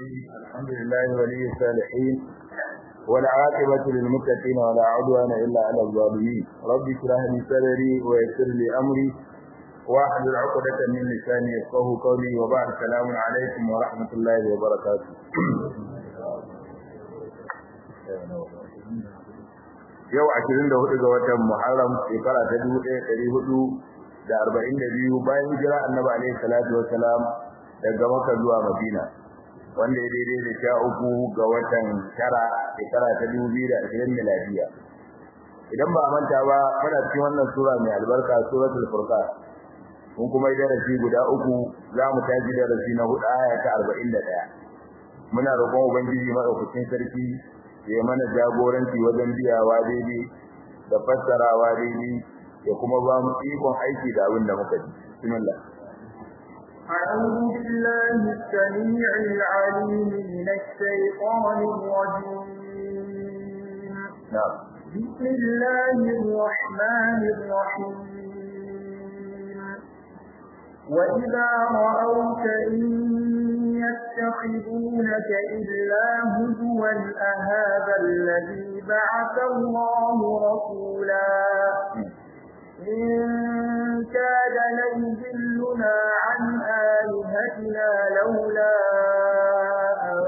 الرحيم الحمد لله ولي الصالحين والعاقبة للمتقين ولا عدوان إلا على الظالمين رب اشرح لي صدري ويسر لي أمري واحلل عقدة من لساني يفقه قولي وبعد السلام عليكم ورحمة الله وبركاته yau 24 ga watan Muharram shekara ta 1442 bayan hijira Annabi alaihi salatu wassalam daga Makka zuwa Madina wanda ya daidai da sha uku ga watan tara shekara ta 2020 miladiya idan ba manta ba muna cikin wannan sura mai albarka suratul furqan mun kuma yi darasi guda uku za mu taji darasi na hudu aya ta 41 muna roƙon ubangiji madaukakin sarki ya mana jagoranci wajen biyawa daidai da fassarawa daidai ya kuma ba mu ikon aiki da abin da muka ji bismillah أعوذ بالله السميع العليم من الشيطان الرجيم نعم بسم الله الرحمن الرحيم وإذا رأوك إن يتخذونك إلا هزوا أهذا الذي بعث الله رسولا إن كاد ليذلنا عن آلهتنا لولا أن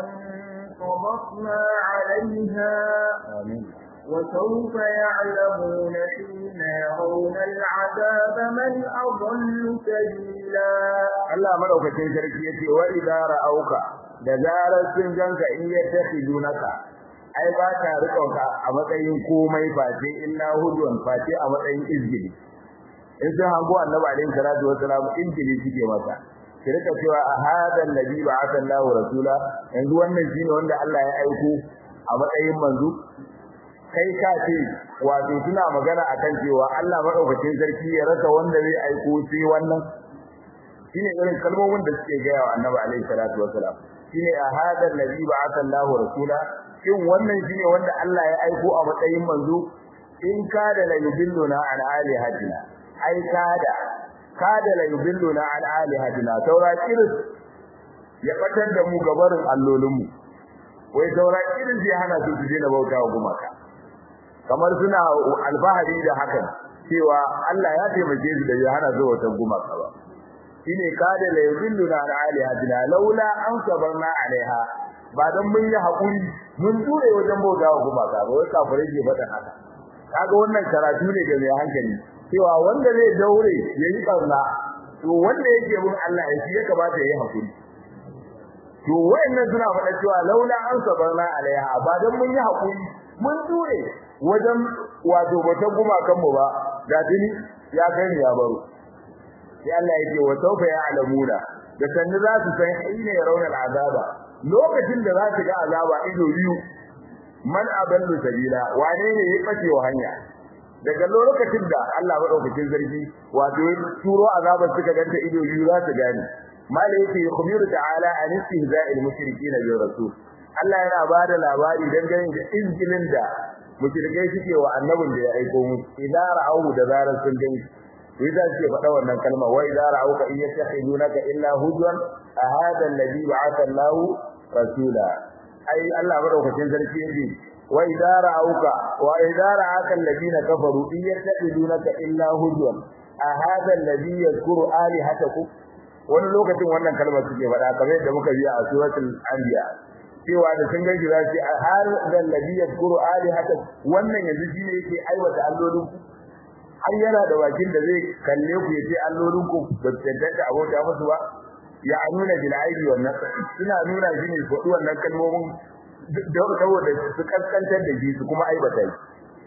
صبرنا عليها آمين وسوف يعلمون حين يرون العذاب من أضل سبيلا Allah madaukakin sarki yace wa idza ra'auka da zarar sun ganka in yattakhidunaka ai ba ta rikonka a matsayin komai face illa hudwan face a matsayin izgili in sun hango annabi alaihi salatu wasalam izgili suke masa ki rika cewa a hada annabi ba'atha Allahu rasula yanzu wannan shine wanda Allah ya aiko a matsayin manzo kai ka ce wato suna magana akan cewa Allah madaukakin sarki ya rasa wanda zai aiko sai wannan shine irin kalmomin da suke gaya wa Annabi alaihi salatu wasalam shine a hadal ladhi ba'atha Allahu rasula shin wannan shine wanda Allah ya aiko a matsayin manzo in kada la yudilluna an alihatina ai kada kada la yudilluna an alihatina saura kiris ya fatar da mu gabarin allolinmu wai saura kiris ya hana su su daina bauta wa gumaka kamar suna alfahari da hakan cewa Allah ya taimake su da ya hana su wata gumaka ba shine kada la yudilluna ala alihatina laula an sabarna alaiha ba dan mun yi hakuri mun dure wajen bauta wa gumaka ba wai kafirai ke faɗa haka kaga wannan karatu ne ga mai hankali cewa wanda zai daure yayi barna to wanda yake bin Allah ya shi ya kamata yayi hakuri to wayannan suna faɗa cewa laula an sabarna alaiha ba dan mun yi hakuri mun dure wajen wato bata gumakan mu ba da tuni ya kai ni ya baro sai Allah yake wa sawfa ya'lamuna da sanni za su san ina yarawna al'azaba lokacin da za su ga azaba ido biyu man aballu sabila wane ne ya bace wa hanya daga lokacin da Allah madaukakin zargi wato ya turo azabar suka ganta ido biyu za su gane malai yake khubiru ta'ala an istihza'il mushrikeena bi rasul Allah yana bada labari dangane da izgilin da mushrikai suke wa annabin da ya aiko musu idan ra'awu da zarar sun gani sai za su faɗa wannan kalma wa idza ra'auka in yattakhidunaka illa hujwan a hada alladhi ba'atha Allahu rasula ai Allah madaukakin sarki yake wa idza ra'auka wa idza ra'aka alladhina kafaru in yattakhidunaka illa hujwan a hada alladhi yadhkuru alihatakum wani lokacin wannan kalmar suke faɗa kamar yadda muka biya a suratul anbiya cewa da sun gaji za su har da alladhi yadhkuru alihatakum wannan yanzu shine yake aiwata allolinku har yana da bakin da zai kalle ku yace allolin ku ba su tantance abota musu ba ya nuna bil aibi wannan suna nuna shi ne ko wannan kalmomin da saboda su kaskantar da shi su kuma aibata shi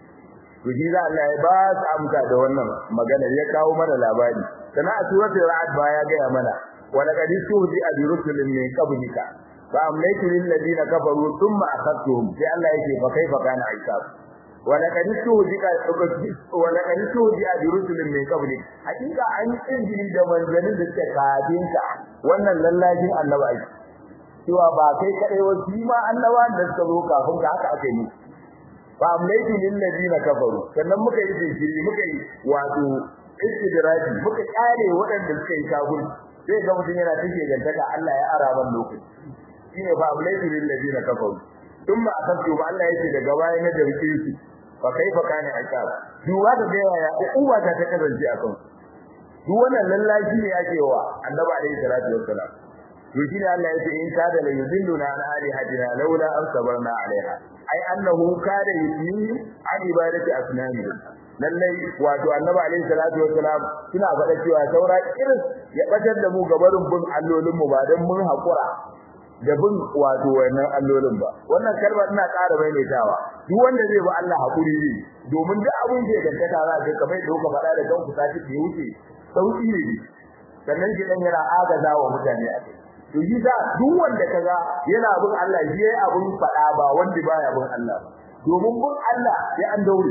to shi za Allah ya ba su amsa da wannan magana ya kawo mana labari sana a suratul ra'd ba ya gaya mana wa laqad tuhdi bi rusulin min qablika fa amlaytu lil ladina kafaru thumma akhadtuhum sai Allah yake fa kaifa kana aisab ولقد استهزئ ولقد استهزئ برسل من قبلك حقيقه an injili da manzalin da suke kafin ka wannan lallajin annabi cewa ba kai kadai wasu ma annaba da suka zo kafin ka haka aka yi fa amlaytu lil ladina kafaru sannan muka yi jinkiri muka yi wato istidraji muka kare waɗanda suka yi kafir sai ga mutum yana take gantaka Allah ya ara ban lokaci shine fa amlaytu lil ladina kafaru thumma akhadtu ba Allah yake daga bayan da rike su fa kaifa kana ikab duwa da ga yaya uwa ta ta kasance a kan duk wannan lallashi ne yake wa annabi alaihi salatu wassalam to shine Allah yake in kada la yudilluna an alihatina laula an sabarna alaiha ai annahu kada yusmi an ibadati asnami lallai wato annabi alaihi salatu wassalam suna faɗa cewa saura irin ya batar da mu gabarin bin allolin mu ba dan mun hakura da bin wato wannan allolin ba wannan kalma ina ƙara maimaitawa duk wanda zai bi Allah hakuri ne domin duk abin da ya gaskata za ka kamar da kuka faɗa da kanku sati da wuce sauki ne sannan shi dan yana agaza wa mutane a kai to yi da duk wanda kaga yana bin Allah shi yayi abun faɗa ba wanda baya bin Allah ba domin bin Allah sai an daure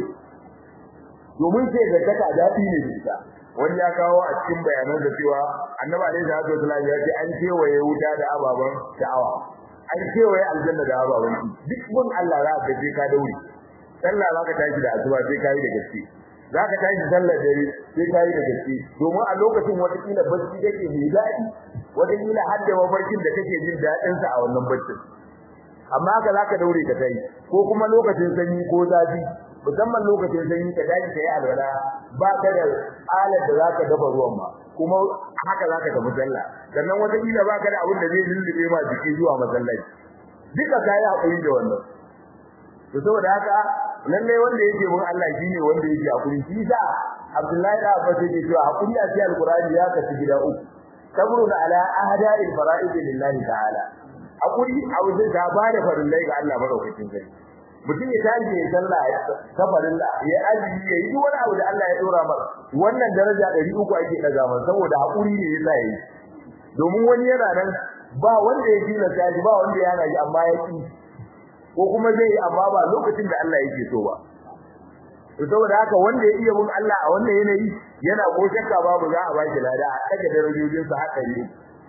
domin sai gaskata daɗi ne da ita wani ya kawo a cikin bayanan da cewa annabi alaihi salatu wasallam ya ce an kewaye wuta da ababan sha'awa an kewaye aljanna da ababan duk bin Allah za ka je ka daure sallah za ka tashi da asuba sai ka yi da gaske za ka tashi sallar dare sai ka yi da gaske domin a lokacin wata kila bacci kake mai daɗi wata kila har da mafarkin da kake jin daɗin sa a wannan baccin amma haka za ka daure ka tayi ko kuma lokacin sanyi ko zafi musamman lokacin sanyi ka tashi ka yi alwala ba ka da alar da zaka dafa ruwan ma kuma haka zaka tafi sallah sannan wata kila ba ka da abin da zai lullube ma jiki zuwa masallaci duka kai hakuri da wannan to saboda haka lalle wanda yake mun Allah shine wanda yake hakuri shi sa Abdullahi da Abbas yake cewa hakuri a cikin Alqur'ani ya kasu gida uku sabrun ala ahda'il fara'id lillahi ta'ala hakuri a wajen ta ba da farillai ga Allah madaukakin sarki mutum ya tashi ya sallah ya kafarin da ya aji ya yi wani abu da Allah ya dora masa wannan daraja 300 ake daga masa saboda hakuri ne yasa yi domin wani yana nan ba wanda ya dina tashi ba wanda ya naji amma ya ki ko kuma zai yi amma ba lokacin da Allah yake so ba to saboda haka wanda ya iya bin Allah a wannan yanayi yana ko shakka babu za a ba shi lada a daga darajojin sa haka ne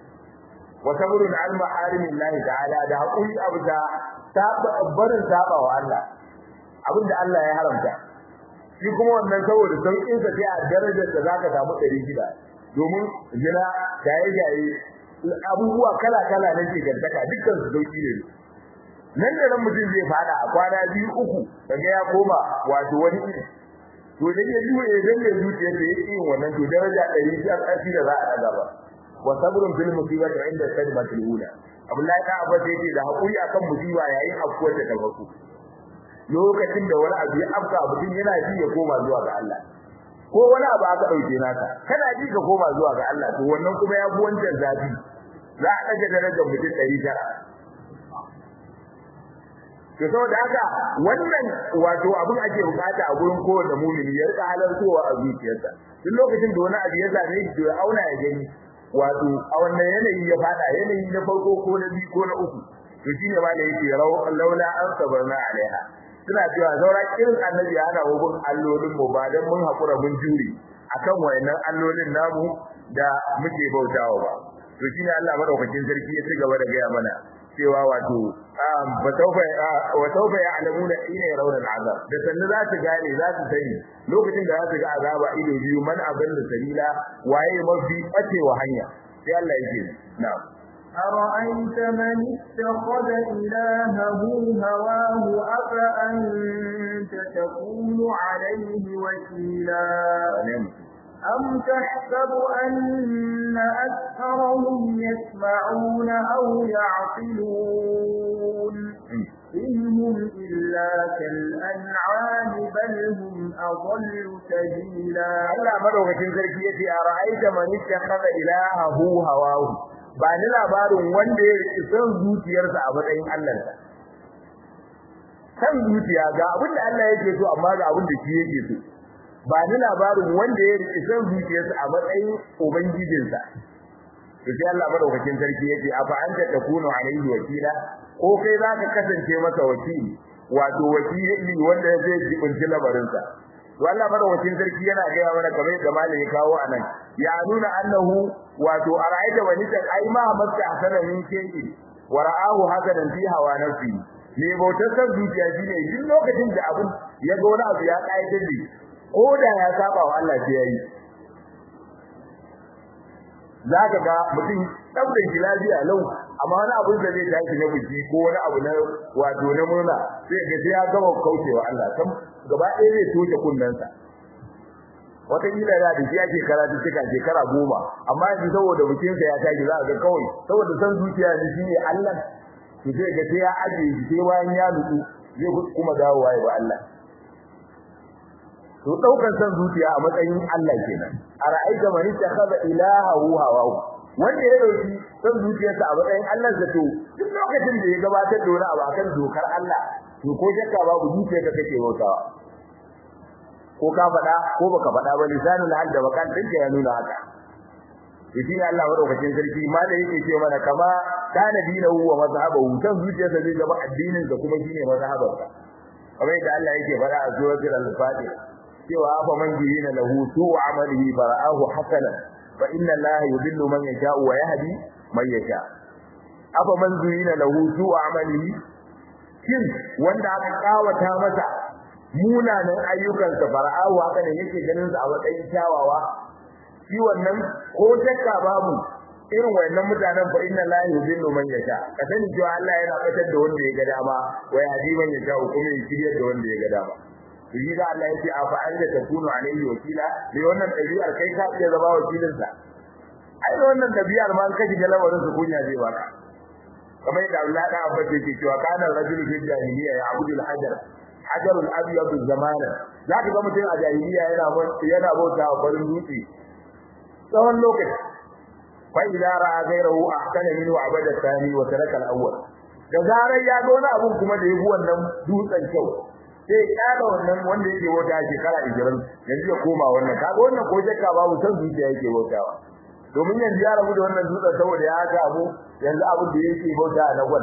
wa sabrun al maharimillahi ta'ala da hakuri abu da barin saba wa Allah abinda Allah ya haramta shi kuma wannan saboda saukin sa sai a darajar da zaka samu 600 domin zina jaye jaye abubuwa kala kala na ke gantaka dukkan su sauki ne nan da nan mutum zai fada a kwana biyu uku kaga ya koma wato wani iri to da ya duwe idan ya zuciya da yake yin wannan to daraja 100 sai kashi da za a daga ba wa sabrun bil musibati inda sadmatul ula Abdullahi ta Abbas yake da hakuri akan musiba yayin afkuwar da tabaku lokacin da wani abu ya afka mutum yana ji ya koma zuwa ga Allah ko wani abu aka dauke naka kana ji ka koma zuwa ga Allah to wannan kuma ya fi wancan zafi za a daga darajar mutum 900 to saboda haka wannan wato abin ake bukata a gurin kowanne mumini ya rika halartowa a zuciyarsa duk lokacin da wani abu ya same shi to ya auna ya gani wato a wannan yanayi ya fada yanayi na farko ko na biyu ko na uku to shine ma da yake laula an sabarna alaiha suna cewa zaura irin annabi ya hana hukun allolin mu ba dan mun hakura mun jure akan wayannan allolin namu da muke bautawa ba to shine Allah madaukakin sarki ya ci gaba da gaya mana cewa wato ba tauba wa tauba ya'lamuna ina yarawna al'azab da sannu za su gane za su sani lokacin da za su ga azaba ido biyu man abin da sabila waye mafi bacewa hanya sai Allah yake na'am أرأيت من اتخذ إلهه هواه أفأنت تكون عليه وكيلا أم تحسب أن أكثرهم يسمعون أو يعقلون إن هم إلا كالأنعام بل هم أضل سبيلا Allah madaukakin sarki yace a ra'aita man ittakhadha ilahahu hawahu ba ni labarin wanda ya riki son zuciyarsa a matsayin Allahnsa san zuciya ga abin da Allah yake so amma ga abin da shi yake so ba ni labarin wanda ya riki son zuciyarsa a matsayin ubangijinsa to sai Allah madaukakin sarki yace afa anta takunu alaihi wakila ko kai zaka kasance masa wakili wato wakili wanda zai jibinci labarinsa to Allah madaukakin sarki yana gaya mana kamar yadda malami kawo anan ya nuna annahu wato ara'aita wani ta ai ma masta hasana min shay'in wa ra'ahu hasanan fi hawa nafsi ne bautar san zuciya shine duk lokacin da abun ya ga wani abu ya kaidar da ko da ya saba wa Allah sai yayi zaka ga mutum dabda shi lafiya lau amma wani abu da zai tashi na biki ko wani abu na wato na murna sai ga sai ya gama kaucewa Allah kan gaba ɗaya zai toshe kunnensa wata kila da da shi ake karatu cika shekara goma amma yanzu saboda bikinsa ya tashi za a ga kawai saboda san zuciya ne shi ne Allah to sai ga sai ya aje shi sai bayan ya nutsu zai kuma dawowa ya ba Allah to daukar san zuciya a matsayin Allah kenan ara'aita man ittakhadha ilahahu hawahu wanda ya dauki san zuciyarsa a matsayin Allah zato duk lokacin da ya gabatar da wani abu akan dokar Allah to ko shakka babu zuciyarka kake bautawa ko ka faɗa ko baka faɗa ba lisanul hal da bakan dinka ya nuna haka to shi Allah madaukakin sarki ma da yake ce mana kama kana dinahu wa mazhabahu san zuciyarsa zai zama addinin da kuma shine mazhabarsa kamar yadda Allah yake faɗa a suratul al-Fatiha cewa afa man jina lahu su'u amalihi fara'ahu hasanan fa inna Allah yudillu man yasha'u wa yahdi man yasha afa man jina lahu su'u amalihi kin wanda aka kawata masa munanan ayyukansa fara'ahu haka ne yake ganin sa a matsayin kyawawa shi wannan ko shakka babu irin wannan mutanen fa inna la yudillu man yasha ka sani cewa Allah yana fitar da wanda ya ga dama wa yahdi man yasha kuma ya shiryar da wanda ya ga dama shi da Allah yake a fa'al da takunu alaihi wakila ne wannan dabi'ar kai ka iya zama wakilin sa ai wannan dabi'ar ma kaji ga lamarin su kunya zai baka kamar yadda Allah da abba yake cewa kana rajulu fi jahiliya ya abudu al-hajar hajarul abyad zamana zaka ga mutum a jahiliya yana yana bauta wa farin dutse tsawon lokaci fa idza ra'a ghayrahu ahsana minhu abada thani wa taraka al-awwal da zarar ya ga wani abun kuma da yafi wannan dutsen kyau sai kada wannan wanda yake bauta shekara 20 yanzu ya koma wannan kaga wannan ko shakka babu san zuciya yake bautawa domin yanzu ya rabu da wannan dutsen saboda ya ga abu yanzu abu da yake bauta na gwan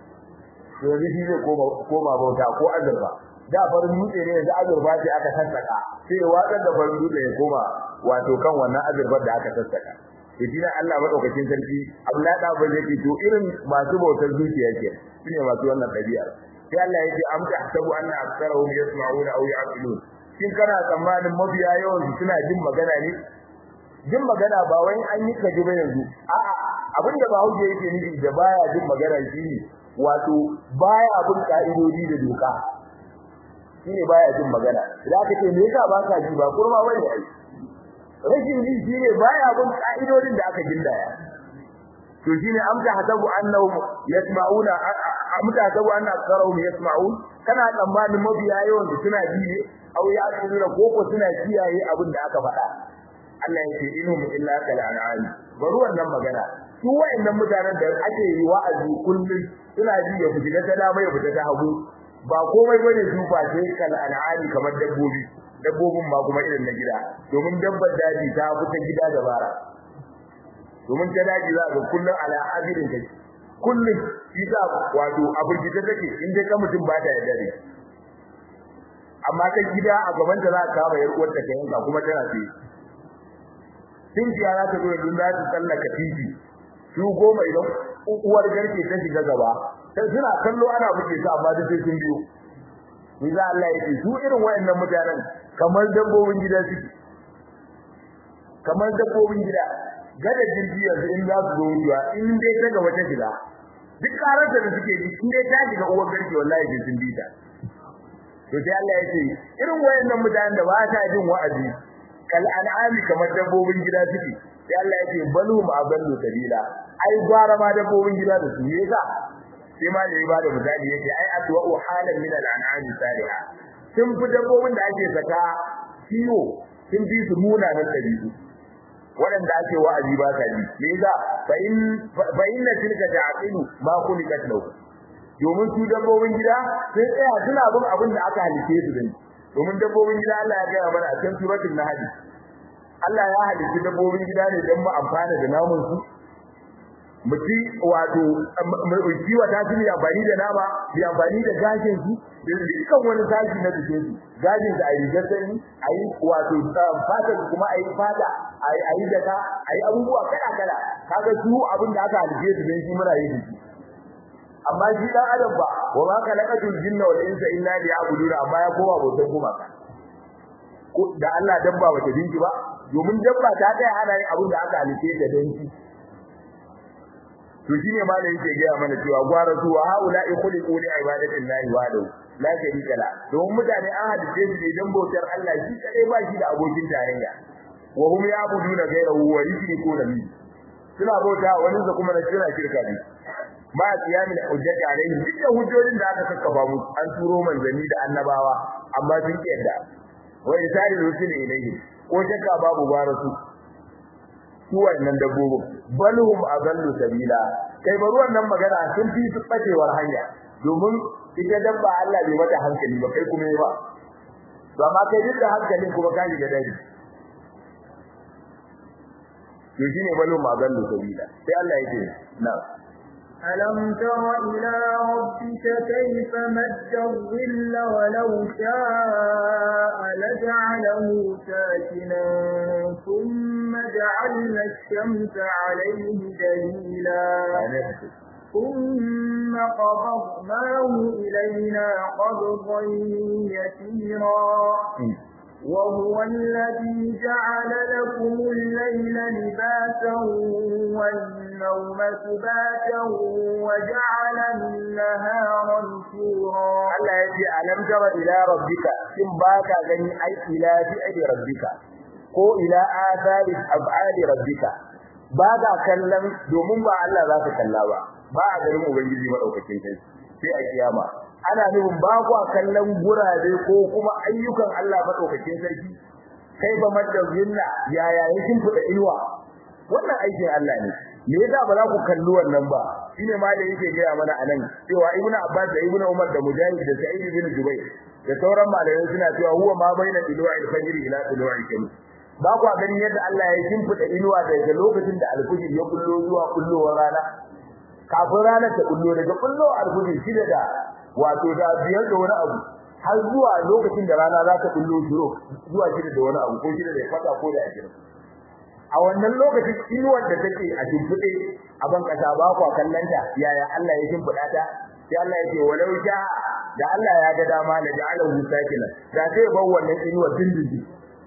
to yanzu shi zai koma koma bauta ko azurfa da farin dutse ne yanzu azurfa ce aka sassaka sai ya watsar da farin dutse ya koma wato kan wannan azurfar da aka sassaka to shi Allah madaukakin sarki Abdullahi da ba zai to irin masu bautar zuciya ke shine masu wannan dabi'ar sai Allah ya ce am tahsabu anna aktharuhum yasma'una aw ya'qilun shin kana tsammanin mabiya yawan su suna jin magana ne jin magana ba wai an yi kaji ba yanzu a'a abinda ba hauke yake nufi da baya jin magana shine wato baya bin ka'idodi da doka shine baya jin magana idan aka ce me yasa ba ka ji ba kurma bane ai rashin ji shine baya bin ka'idodin da aka gindaya to shine amsa hasabu annahum yasma'una amsa hasabu anna aktharuhum yasma'un kana tsammanin mabiya yawan da suna ji ne aw ya tsira koko suna kiyaye abin da aka faɗa Allah ya ce inhum illa kal an'am bari wannan magana su wayannan mutanen da ake yi wa'azi kullum suna ji ya fita ta dama ya fita ta hagu ba komai bane su face kal an'ami kamar dabbobi dabbobin ma kuma irin na gida domin dabbar daji ta fita gida da bara domin ta daji za ga kullun ala azirin take kullun shi ta wato abirgita take in dai ka mutum ba ta yarda ne amma ta gida a gaban ta za ka kama yar uwar ta yanka kuma tana ce tun jiya za ta zo da za ta tsallaka titi su goma idan uwar garke ta shiga gaba sai suna kallo ana buke su amma duk sai sun biyo ni za Allah yake su irin wayannan mutanen kamar dabbobin gida suke kamar dabbobin gida gada jirgi yanzu in za su zo wucewa in dai ta gaba ta shiga duk karar da suke ji in dai ta shiga uwar garke wallahi sai sun bi ta to sai Allah yake irin wayannan mutanen da ba ta jin wa'azi kal an'ami kamar dabbobin gida suke sai Allah yake balu ma ballu sabila ai gwara ma dabbobin gida da su me yasa sai ma da ya bada misali yake ai atwa halan min al-an'ami salihah sun fi dabbobin da ake saka kiwo sun fi su munanan dabi'u waɗanda ake wa'azi ba ta ji me yasa fa in fa inna tilka ta'qilu ma khuliqat lahu domin su dabbobin gida sai tsaya suna bin abin da aka halice su din domin dabbobin gida Allah ya gaya mana a cikin suratul nahl Allah ya halice dabbobin gida ne don mu amfana da namun su mu ci wato mu kiwa ta tuni amfani da nama bi amfani da gashin su da dukkan wani gashi na jikin su gashin da ayi gasani ayi wato fata kuma ayi fata ayi ayi daka ayi abubuwa kala kala kaga su abin da aka halice su dan shi muna yi shi amma shi dan adam ba wa ma khalaqatul jinna wal insa illa liya'budun amma ya kowa bautan kuma da Allah dabba bata dinki ba domin dabba ta kai ana yin abin da aka halice ta dan shi to shine ma da yake ga mana cewa gwara su wa haula khuliqu li ibadati llahi wahdahu la sharika la don mutane an hadice su ne dan bautar Allah shi kadai ba shi da abokin tarayya wa hum ya'buduna ghayrahu wa yushrikuna bihi suna bauta wani da kuma na kira shirka ne ma qiyamin hujjati alaihim duk da hujjojin da aka kakkafa mu an turo manzanni da annabawa amma sun kiyarda wa isari rusul ilayhi ko shakka babu barasu su wannan dabbobin balhum azallu sabila kai bari wannan magana sun fi su bacewar hanya domin ita dabba Allah bai mata hankali ba kai kuma ba to amma kai duk da hankalin kuma ka shiga dadi to shine balhum azallu sabila sai Allah yake na'am ألم تر إلى ربك كيف مد الظل ولو شاء لجعله ساكنا ثم جعلنا الشمس عليه دليلا ثم قبضناه إلينا قبضا يسيرا وهو الذي جعل لكم الليل لباسا والنوم سباتا وجعل النهار نشورا Allah ya ce alam tara ila rabbika in baka gani ai ila fi'li rabbika ko ila athari ab'ali rabbika baka kallon domin ba Allah za ka kalla ba ba a garin ubangiji madaukakin kai sai a kiyama ana nufin ba kwa kallon gurabe ko kuma ayyukan Allah madaukakin sarki kai ba madda zinna yaya yakin fuda iwa wannan aikin Allah ne me yasa ba za ku kalli wannan ba shine ma da yake gaya mana anan cewa ibnu abbas da ibnu umar da mujahid da sa'id ibn jubayr da sauran malamai suna cewa huwa ma baina dilu'il fajr ila dilu'il shams ba ku ganin yadda Allah ya shimfida inuwa daga lokacin da alfujir ya kullo zuwa kullowar rana kafin ranar ta kullo daga kullo alfujir shi da wato da biyar da wani abu har zuwa lokacin da rana za ta kullo shiro zuwa shi da wani abu ko shi da ya fata ko da ajira a wannan lokacin inuwar da take a shimfide a ban kasa ba ku kallanta yaya Allah ya shimfida ta sai Allah ya ce walau sha da Allah ya ga dama la ja'alahu sakinan da sai bar wannan inuwar dindindin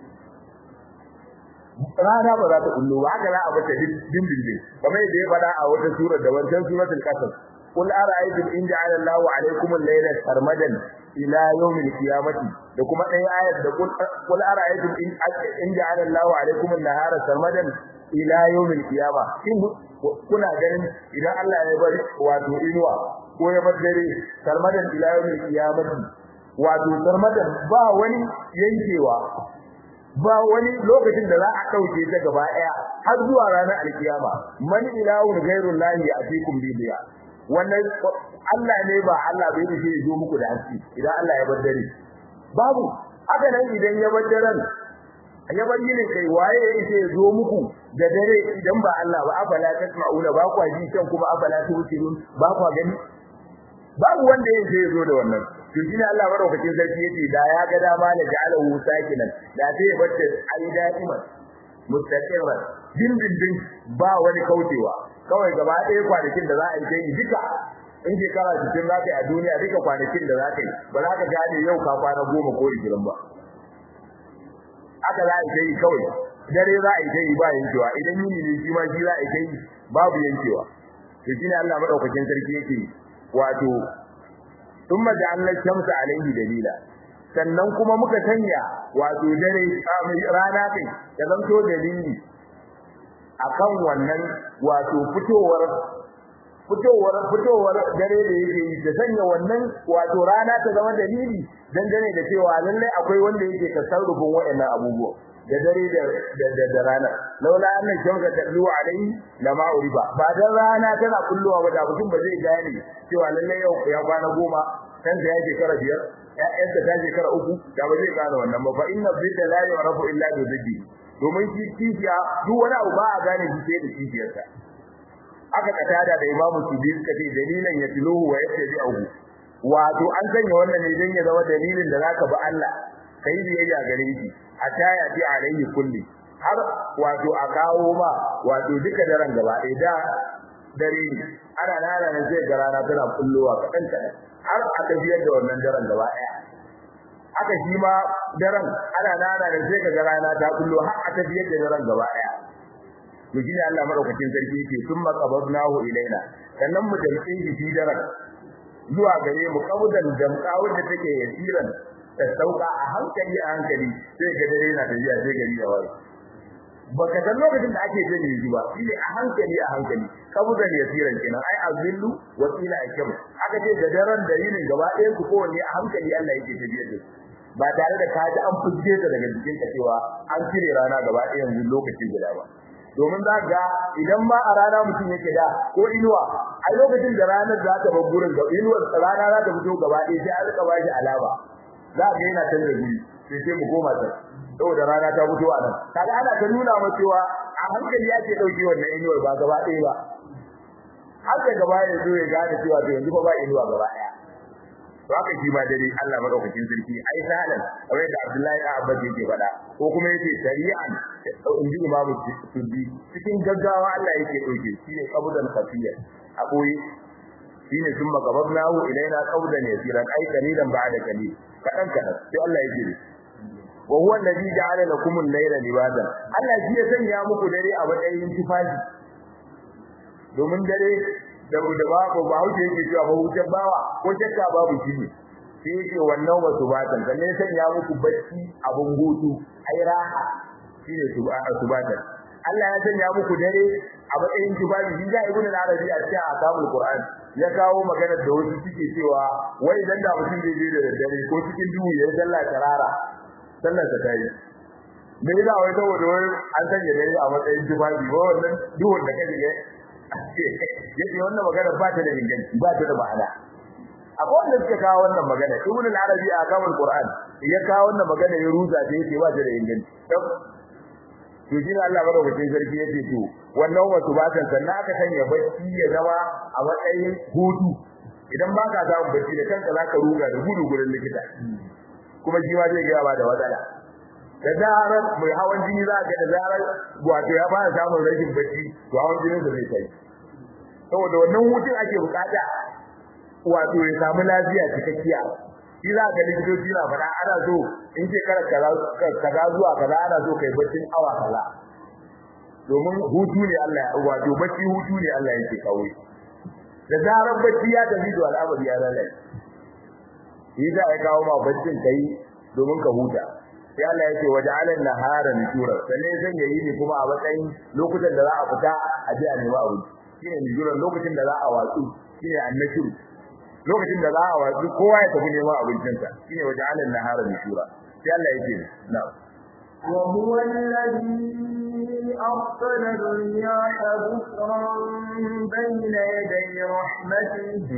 rana ba za ta kullu ba haka za a bata dindindin kamar yadda ya faɗa a wata surar da wancan suratul qasas qul ara'aytum in ja'ala Allahu 'alaykum al-layla sarmadan ila yawm al-qiyamati da kuma ɗaya ayat da qul ara'aytum in in ja'ala Allahu 'alaykum an-nahara sarmadan ila yawm al-qiyama shin kuna ganin idan Allah ya bari wato inuwa ko ya bar dare sarmadan ila yawm al-qiyamati wato sarmadan ba wani yankewa ba wani lokacin da za a dauke ta gaba daya har zuwa ranar alkiyama man ilahun ghairul lahi atikum bidiya wannan Allah ne ba Allah bai dace ya zo muku da haske idan Allah ya bar dare babu haka nan idan ya bar daren ya bar yini kai waye ya ce ya zo muku da dare idan ba Allah ba afala tasma'una ba kwa ji can kuma afala tusirun ba kwa gani babu wanda ya ce ya zo da wannan to shine Allah madaukakin sarki yace da ya ga dama da ja'alahu sakinan da sai bacce ai da'iman mustaqirran dindindin ba wani kaucewa kawai gaba ɗaya kwanakin da za a yi sai duka in shekara cikin za ka yi a duniya duka kwanakin da za ka yi ba za ka gane yau ka kwana goma ko ishirin ba haka za a yi sai kawai dare za a yi sai ba yankewa idan yini ne shi ma shi za a yi sai babu yankewa to shine Allah madaukakin sarki yake wato ثم جعلنا الشمس عليه دليلا sannan kuma muka sanya wato dare rana kai da zanto dalili akan wannan wato fitowar fitowar fitowar dare da yake yi da sanya wannan wato rana ta zama dalili dangane da cewa lallai akwai wanda yake tasarrufin waɗannan abubuwa da dare da da rana laula anna shamsa tadlu alai lama uriba ba dan rana tana kulluwa ba da mutum ba zai gane cewa lalle yau ya kwana goma kan da yake kara biyar ƴaƴansa ta je kara uku da ba zai gane wannan ba fa inna bidda la yarafu illa bi ziddi domin shi kishiya duk wani abu ba a gane shi sai da kishiyarsa aka katada da imamu subi suka ce dalilan ya tiluhu wa yattabi'uhu wato an sanya wannan ne dan ya zama dalilin da zaka bi Allah kai biyayya gare shi hatta ya fi alaihi kulli har wato a kawo ma wato duka daren gaba ɗaya da dare ne ana nana ne sai garana tana kullowa kaɗan kaɗan har a tafiyar da wannan daren gaba ɗaya haka shi ma daren ana nana ne sai ka garana ta kullo har a tafiyar da daren gaba ɗaya to shine Allah madaukakin sarki yake summa qabadnahu ilaina sannan mu damtse shi fi darak zuwa gare mu kaudan damka wanda take yasiran ta sauka a hankali a hankali sai ga dare na tafiya sai gari ya waye baka san lokacin da ake jin yi ba shine a hankali a hankali kaudan yasiran kenan ai azillu wa qila akam aka ce da daren da yinin gaba ɗayan su kowanne a hankali Allah yake tafiya da su ba tare da ka ji an fuske ta daga jikin ka cewa an cire rana gaba ɗaya yanzu lokaci guda ba domin za ga idan ma a rana mutum yake da ko inuwa a lokacin da ranar za ta bar gurin ga inuwar rana za ta fito gaba ɗaya sai an rika ba shi alama za ga yana canza guri sai sai mu koma ta saboda rana ta fito a nan kaga ana ta nuna ma cewa a hankali ake ɗauke wannan inuwar ba gaba ɗaya ba haka gaba ya zo ya gane cewa to yanzu fa ba inuwa gaba ɗaya to haka shi ma dare Allah madaukakin sarki ai salan kamar da Abdullahi da Abbas yake faɗa ko kuma yake shari'an in ji Imam Tuddi cikin gaggawa Allah yake dauke shine qabudan khafiyya a boye shine sun magabnahu ilaina qawdan yasiran ai qalilan ba'da qalil kadan kadan sai Allah yake ne wa huwa alladhi ja'ala lakum al-layla libasan Allah shi ya sanya muku dare a matsayin tufafi domin dare da da babu ba huje yake cewa ba huje bawa ko shakka babu shi ne sai yake wannan wasu batan dan ne sanya muku bacci abun hutu ai raha shine subatan Allah ya sanya muku dare a matsayin tubabi shi ga ibnu arabi a cikin akamul qur'an ya kawo magana da wasu suke cewa wai dan da mutum zai je da dare ko cikin duhu ya sallah tarara sallar ta tayi me yasa wai saboda wai an sanya dare a matsayin tubabi ba wannan duhun da kaje yace wannan magana ba ta da inganci ba ta da ma'ana akwai wanda suka kawo wannan magana ibn al-arabi a kamar qur'an ya kawo wannan magana ya ruza da yake ba ta da inganci to shi ne Allah madaukakin sarki yace to wannan wasu ba ta sannan aka sanya bacci ya zama a matsayin hutu idan ba ka samu bacci da kanka zaka ruga da gudu gurin likita kuma shi ma zai ga ba da matsala da zarar mai hawan jini za ga da zarar wato ya fara samun rashin bacci to hawan jinin sa zai kai saboda wannan hutun ake bukata wato ya samu lafiya cikakkiya shi za ga likitoci na faɗa ana so in ce kara kaza zuwa kaza ana so kai baccin awa kaza domin hutu ne Allah ya wato bacci hutu ne Allah yake kawo da zarar bacci ya tafi da al'amari ya lalace shi za a kawo ma baccin kai domin ka huta sai Allah ya ce waja'ala an-nahara nushura sannan zan yayi ne kuma a matsayin lokutan da za a fita a je a nemi abinci shine nushura lokacin da za a watsu shine annashuru lokacin da za a watsu kowa ya tafi neman abincinsa shine waja'ala an-nahara nushura sai Allah ya ce na'am وهو الذي أرسل الرياح بشرا بين يدي رحمته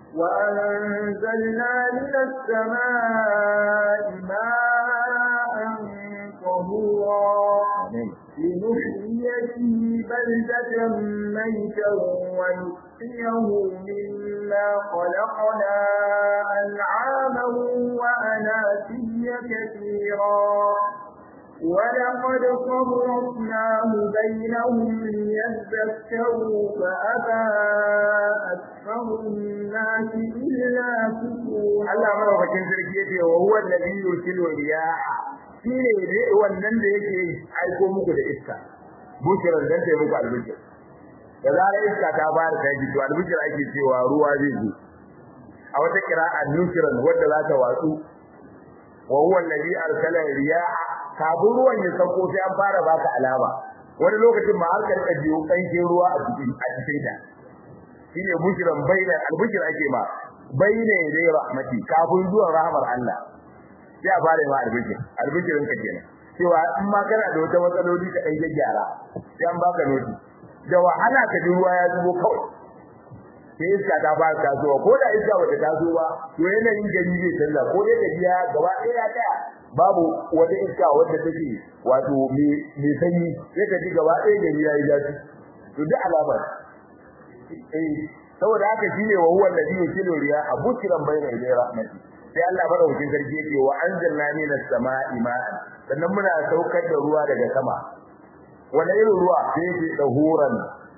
وأنزلنا من السماء ماء طهورا لنحيي به بلدة ميتا ونسقيه مما خلقنا أنعاما وأناسيا كثيرا ولقد صرفناه بينهم ليذكروا فأبى أكثر الناس إلا كفورا Allah madaukakin sarki yace wa huwa alladhi yursilu riyaha shine ne wannan da yake aiko muku da iska bushiran dan ta muku albishir da zarar iska ta fara taji to albishir ake cewa ruwa zai zo a wata qira'a nushiran wanda za ta watsu wa huwa alladhi arsala riyaha kafin ruwan ya sauko sai an fara baka alama wani lokacin ma har ka rika jiyo kankin ruwa a cikin a cikin ta shine bushiran baina albishir ake ma baina dai rahmati kafin zuwan rahmar Allah sai a fara ma albishir albishirin ka kenan cewa in ma kana da wata matsaloli ka dan gyara sai an baka noti da wahala ka ji ruwa ya zubo kawai sai iska ta fara tasowa ko da iska bata taso ba to yanayin gari zai canza ko dai tafiya gaba ɗaya ta babu wata iska wadda take wato mai sanyi sai ka ji gaba ɗaya gari ya yi zafi to duk alamar eh saboda haka shine wa huwa alladhi yusilu riya abukiran bayna ilayhi rahmati sai Allah madaukakin sarki yake wa anzalna minas sama'i ma'an sannan muna saukar da ruwa daga sama wani irin ruwa sai yake dahuran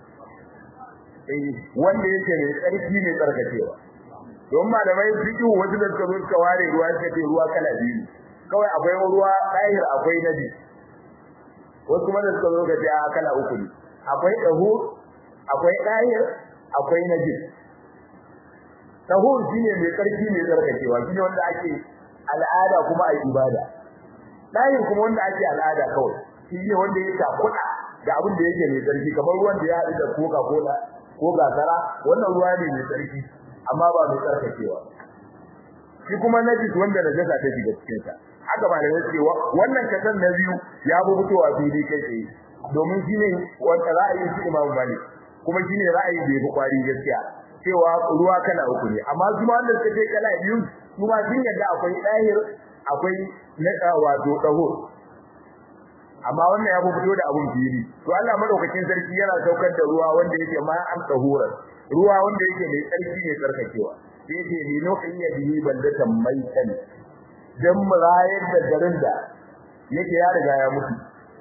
eh wanda yake ne tsarki ne tsarkakewa don malamai fiqh wasu da suka zo suka ware ruwa suka ce ruwa kala biyu kawai akwai ruwa ɗahir akwai nabi wasu kuma da suka zo ga a kala uku ne akwai dahur akwai dahir akwai najis dahur shine mai karfi mai tsarkakewa shine wanda ake al'ada kuma ai ibada dahir kuma wanda ake al'ada kawai shine wanda ya takuda da abin da yake mai tsarki kamar ruwan da ya haɗu da coca cola ko gasara wannan ruwa ne mai tsarki amma ba mai tsarkakewa shi kuma najis wanda najasa ta shiga cikin sa haka ba da yake wannan kasan na biyu ya bu fitowa fili kai tsaye domin shine wanda ra'ayin shi Imam Malik kuma shine ra'ayi da yafi kwari gaskiya cewa ruwa kala uku ne amma kuma wanda suka ce kala biyu kuma sun yadda akwai dahir akwai na wato daho amma wannan ya fito da abun fili to Allah madaukakin sarki yana saukar da ruwa wanda yake ma an tahura ruwa wanda yake mai tsarki ne tsarkakewa sai yake ni nuhiya bihi baldatan maitan dan murayar da garin da yake ya riga ya mutu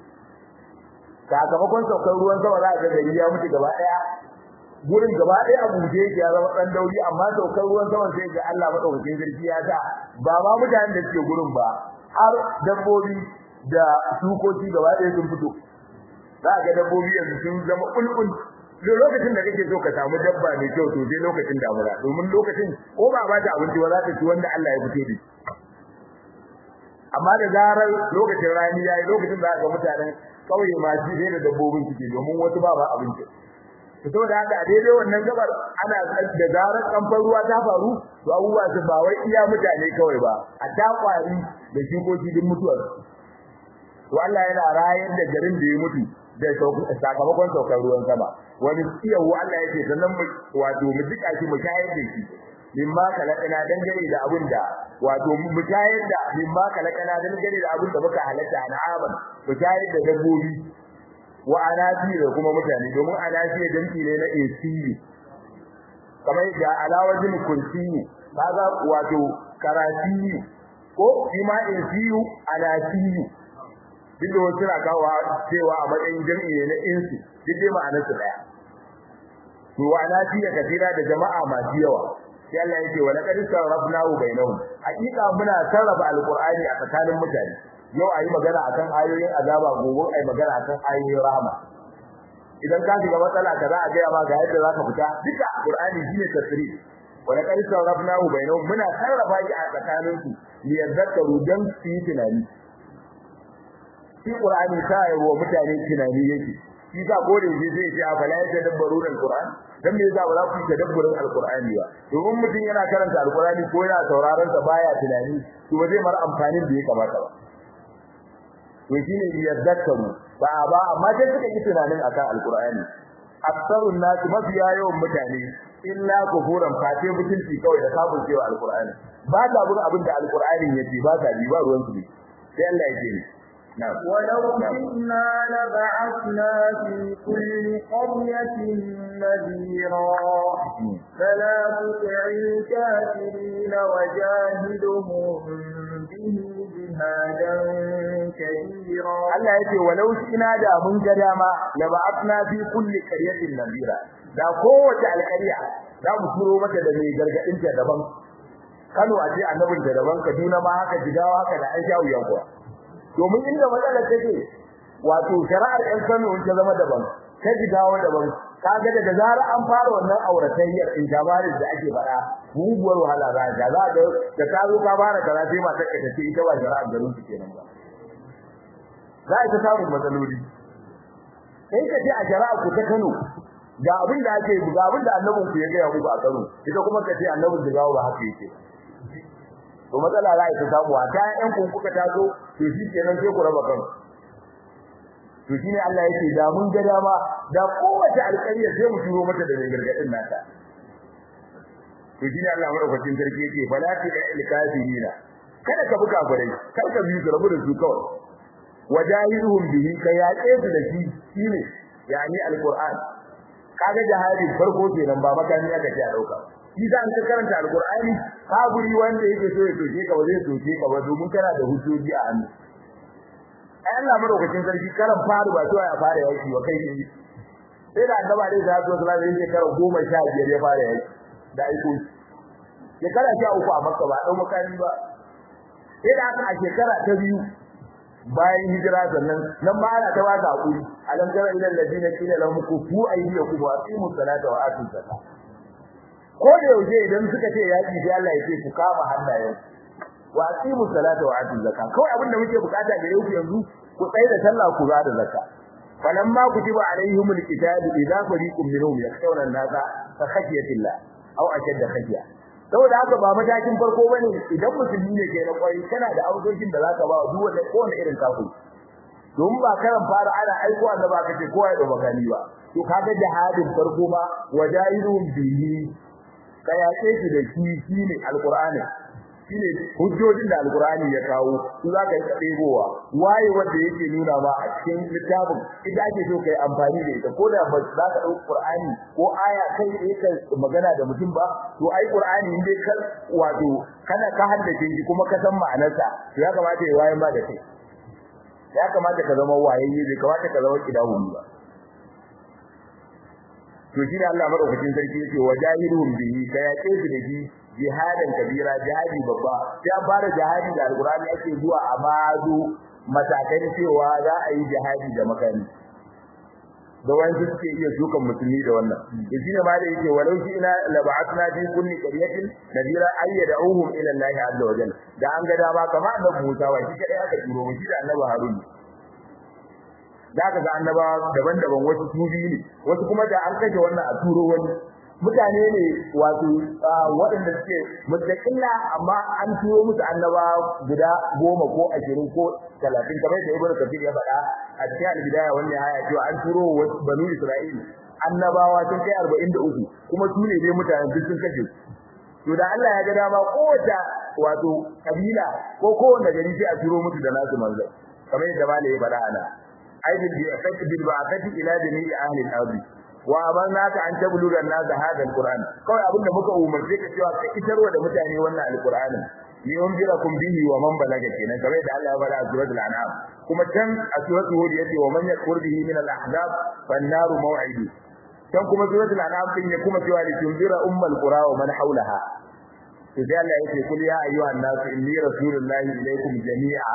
sakamakon saukar ruwan sama za ga gari ya mutu gaba daya gurin gaba daya a buje yake ya zama dan dauri amma saukar ruwan sama sai ga Allah madaukakin sarki ya sa ba ma mutanen da suke gurin ba har dabbobi da shukoki gaba daya sun fito za ga dabbobi yanzu sun zama kulkul duk lokacin da kake so ka samu dabba mai kyau to sai lokacin damuna domin lokacin ko ba ba ta abinci ba za ta ci wanda Allah ya fito da amma da zarar lokacin rani yayi lokacin da ga mutanen kauye ma ji da dabbobin suke domin wasu ba ba abinci to saboda haka a daidai wannan gabar ana da zarar kamfan ruwa ta faru to abubuwa su ba wai iya mutane kawai ba a ta kwari da shukoki din mutuwar to Allah yana rayar da garin da ya mutu da sakamakon saukar ruwan sama wani tsiyawo Allah yake sannan mu wato mu duka shi mu shayar da shi mimma kalakana dangane da abin da wato mu shayar da mimma kalakana dangane da abin da muka halatta an'aman mu shayar da dabbobi wa anasi da kuma mutane domin anasi danki ne na ACU kamar da alawajin kursiyu kaga wato karasiyu ko ima ACU anasiyu duk da wasu na kawo cewa a matsayin jami'i ne na insu duk dai ma'anar su daya to wa anasi ya kasira da jama'a masu yawa sai Allah yake wa laqad sarrafnahu bainahum hakika muna sarrafa alqur'ani a tsakanin mutane yau ayi magana akan ayoyin azaba gobe ayi magana akan ayoyin rahama idan ka shiga matsala kaza a gaya ma ga yadda zaka fita duka qur'ani shine tafsiri wa laqad sarrafnahu bainahum muna sarrafa shi a tsakanin su li yadhakkaru dan su yi tunani shi qur'ani sai wa mutane tunani yake shi sa gode shi zai ce a bala ya dabbaru alquran dan me yasa ba za ku yi tadabburin alqur'ani ba domin mutum yana karanta alqur'ani ko yana sauraron sa baya tunani to ba zai mar amfanin da ya kamata ba to shine yadhakkaru ba ba amma sai suka yi tunanin akan alqur'ani aksarun nas mafiya yawan mutane illa kufuran fate mutunci kawai da kafin cewa alqur'ani ba ta bin abin da alqur'ani yace ba ta bi ba ruwan su ne sai Allah ya ce نعم ولو شئنا لبعثنا في كل قرية نذيرا فلا تطع الكافرين وجاهدهم به جهادا كبيرا Allah yake walau ina da mun ga dama la ba'athna fi kulli qaryatin nadira da kowace alƙarya za mu turo mata da mai gargadin ta daban Kano a ce annabin da daban Kaduna ma haka Jigawa haka da Aisha uyan kuwa domin inda matsalar take wato shari'ar ɗan Kano ta zama daban ta Jigawa daban kaga daga zarar an fara wannan auratayyar in jabarin da ake faɗa muguwar wahala za ga za ga da ka zo ka fara kaza sai matar ka tace ita ba shari'ar garin su kenan ba za ta samu matsaloli kai ka ce a shari'a ku ta Kano ga abin da ake ga abin da annabin ku ya ga muku a Kano ita kuma ka ce annabin Jigawa ba haka yake to matsala za ta samu a ta ƴan kun kuka taso to shi kenan sai ku raba kanku to shine Allah yake da mun ga dama da kowace alƙarya sai mu turo mata da gargadin nata to shine Allah madaukakin sarki yake fala ta ilkafirina kada ka buga gurai kar ka bi rabu da su kawai wajahiruhum bihi ka yaƙe su da shi shine yani alquran kaga jihadi farko kenan ba makami aka ce a dauka shi za ka karanta alqur'ani kaburi wanda yake so ya soke ka ba zai soke ka ba domin kana da hujjoji a hannu ai Allah madaukakin sarki karan faru ba to ya fara yaki wa kai ne sai da annaba dai da zo sallallahu alaihi wasallam goma sha biyar ya fara yaki da aiko shekara sha uku a makka ba dan makani ba sai da aka a shekara ta biyu bayan hijira sannan nan ma ana ta baka hakuri alam tara ila alladina qila lahum kufu aydiyakum wa aqimu salata wa atu zakat ko da yaushe idan suka ce yaki sai Allah ya ce ku kama hannayen wa aqimu salata wa atu zakat kawai abin da muke bukata gare ku yanzu ku tsaya da sallah ku ga da zakat falamma kutiba alaihimul kitabu idza fariqun minhum yakhshawna an-nasa ka khashyatillah aw ashadda khashya saboda haka ba matakin farko bane idan musulmi ne ke na kwai kana da auzojin da zaka ba duk wanda kowane irin kafiri don ba karan fara ana aiko annaba ka ce kowa ya da makani ba to kaga jihadin farko ma wajahidun bihi ka yace shi da shi shine alqur'ani shine hujjojin da alqur'ani ya kawo su zaka yi kadebowa waye wanda yake nuna ba a cikin littafin idan ake so kai amfani da ita ko da ba za ka dauki qur'ani ko aya kai tsaye ka magana da mutum ba to ai qur'ani in dai kar wato kana ka haddace shi kuma ka san ma'anarsa to ya kamata ya waye ma da kai ya kamata ka zama wayayye bai kamata ka zama kidahumi ba to shi ne Allah madaukakin sarki yake wajahidhum bihi ka yace su da shi jihadan kabira jihadi babba ya fara jihadi da alqur'ani ake zuwa a mazu matakan cewa za a yi jihadi da makani da wani suke iya dukan musulmi da wannan to shine ma da yake walau shi ina lab'atna fi kulli qaryatin nadira ayyad'uhum ila Allah azza wa jalla da an ga dama kamar annabi Musa wa shi kadai aka turo shi da annabi Harun da aka ga annabawa daban-daban wasu tubi ne wasu kuma da an kashe wannan a turo wani mutane ne wato waɗanda suke mutaqilla amma an turo musu annaba guda goma ko ashirin ko talatin kamar da ibnu kafir ya faɗa a cikin al-bidaya wannan aya cewa an turo banu isra'il annabawa sun kai arba'in da uku kuma su ne dai mutanen duk sun kashe to da Allah ya ga dama kowace wato kabila ko kowanne gari sai a turo musu da nasu manzo kamar yadda malai ya faɗa ana aidin bi afati bil ba'ati ila jami'i ahli al-ardi wa amarnaka an tabluga an-nas hadha al-qur'an kawai abinda muka umarce ka cewa ka isarwa da mutane wannan al-qur'ani li unzirakum bihi wa man balaga kenan kamar da Allah ya faɗa a suratul an'am kuma can a suratul hud yace wa man yakfur bihi min al-ahzab fan-naru maw'idu can kuma suratul an'am din ya kuma cewa li tunzira ummul qura wa man hawlaha to sai Allah yake kul ya ayyuhan nas inni rasulullahi ilaykum jami'a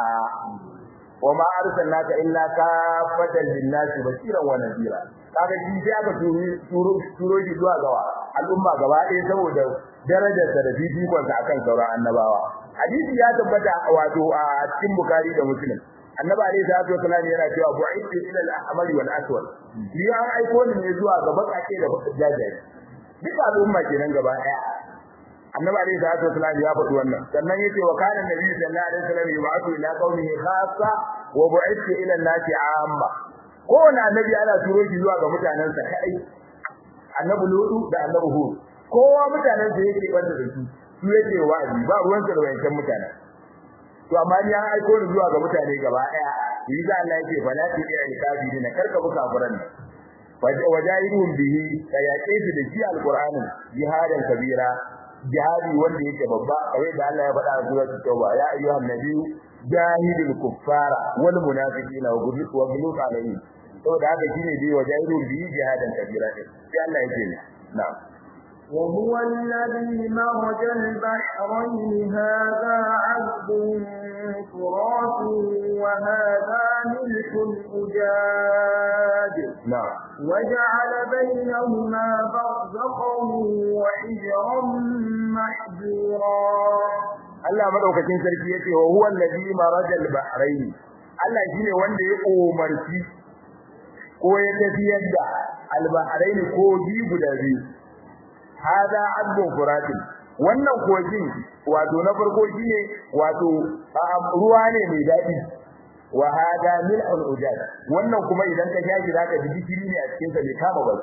wa ma arsalnaka illa kafatan lin-nas bashiran wa nadhira kaga shi sai aka turo turo shi zuwa gawa al'umma gaba ɗaya saboda darajar sa da fifikon sa akan sauran annabawa hadisi ya tabbata wato a cikin bukhari da muslim annabi alayhi salatu wasallam yana cewa bu'ithu ila al-ahmar wal aswad ni an aiko ni ne zuwa ga bakake da jajaye duka al'umma kenan gaba ɗaya annabi alayhi salatu wasallam ya faɗi wannan sannan yace wa kana nabi sallallahu alaihi wasallam yub'athu ila qaumihi khassa wa bu'ithu ila an-nasi 'amma kowane annabi ana turo shi zuwa ga mutanensa kai annabi lutu da annabi hud kowa mutanen da yake banda da su su yake wa'azi ba ruwan sa da wayancan mutanen to amma ni an aiko ni zuwa ga mutane gaba daya yi da Allah yake fala ti ya kafirin karka buka furan wajahidun bihi kayake su da shi alqur'ani jihadan kabira jihadi wanda yake babba kawai da Allah ya faɗa a suratul tauba ya ayyuhan nabiyyu jahidul kuffara wal munafiqina wa ghulul wa ghulul alayhim saboda haka shine dai wajahidun bihi jihadan kabira sai Allah yake na'am وهو الذي مرج البحرين هذا عذب فرات وهذا ملح أجاج نعم وجعل بينهما برزخا وحجرا محجورا Allah madaukakin sarki yace wa huwa allazi marajal bahrain Allah shine wanda ya umarci ko ya tafiyar da al-bahrain ko ji guda biyu hada abdun furatin wannan kogin wato na farko shine wato ruwa ne mai dadi wa hada mil'un ujad wannan kuma idan ka shaji zaka ji gishiri ne a cikin sa mai kama ba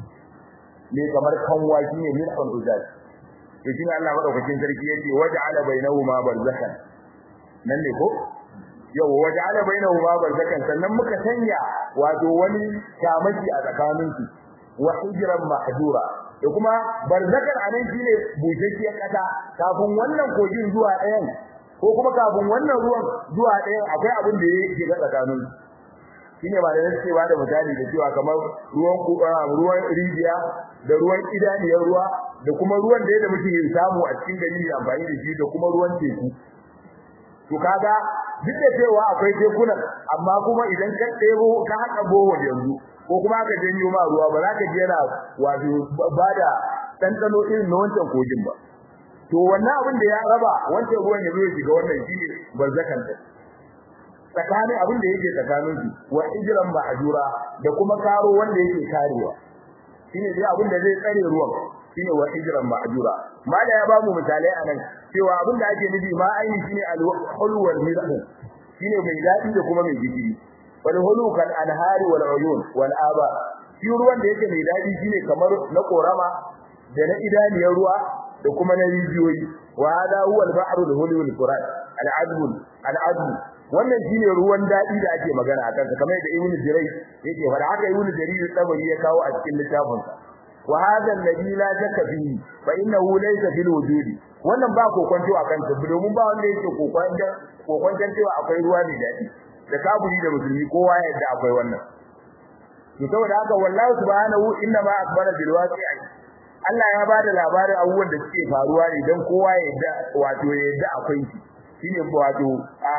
ne kamar kanwa shine mil'un ujad to shine Allah madaukakin sarki yace waja'ala bainahuma barzakhan nan ne ko yau waja'ala bainahuma barzakhan sannan muka sanya wato wani kamaki a tsakaninsu wa hijran mahdura da kuma barzakan anan shine bushashiyar kasa kafin wannan kogin zuwa ɗayan ko kuma kafin wannan ruwan zuwa ɗayan akwai abin da yake ga tsakanin shine ba da nake ba da misali da cewa kamar ruwan ruwan rijiya da ruwan idaniyar ruwa da kuma ruwan da yadda muke samu a cikin gari da amfani da shi da kuma ruwan teku to kaga duk da cewa akwai tekunan amma kuma idan ka ɗebo ka haɗa bohol yanzu ko kuma ka janyo ma ruwa ba za ka je yana wato bada ɗanɗano irin na wancan kogin ba to wannan abin da ya raba wancan ruwan ya zo ya shiga wannan shine barzakan ta tsakanin abin da yake tsakanin su wa ijran ma'jura da kuma karo wanda yake karewa shine dai abin da zai tsare ruwan shine wa ijran ma'jura mala ya bamu misalai anan cewa abin da ake nufi ma aini shine al-hulwal mirhu shine mai dadi da kuma mai gishiri wal hulu kal anhari wal uyun wal aba shi ruwan da yake mai dadi shine kamar na korama da na idaniyar ruwa da kuma na rijiyoyi wa hada huwa al-bahru al-hulu al-furat al-azb al-azb wannan shine ruwan dadi da ake magana akan sa kamar da ibnu jirai yake fara haka ibnu jarir tabari ya kawo a cikin littafin sa wa hada alladhi la shakka fihi fa innahu laysa fil wujudi wannan ba kokonto akan sa domin ba wanda yake kokonta kokonta cewa akwai ruwa mai dadi da kaburi da musulmi kowa ya yadda akwai wannan to saboda haka wallahi subhanahu inna ma akbara bil waqi'i Allah ya bada labarin abubuwan da suke faruwa ne dan kowa ya yadda wato ya yadda akwai shi shine wato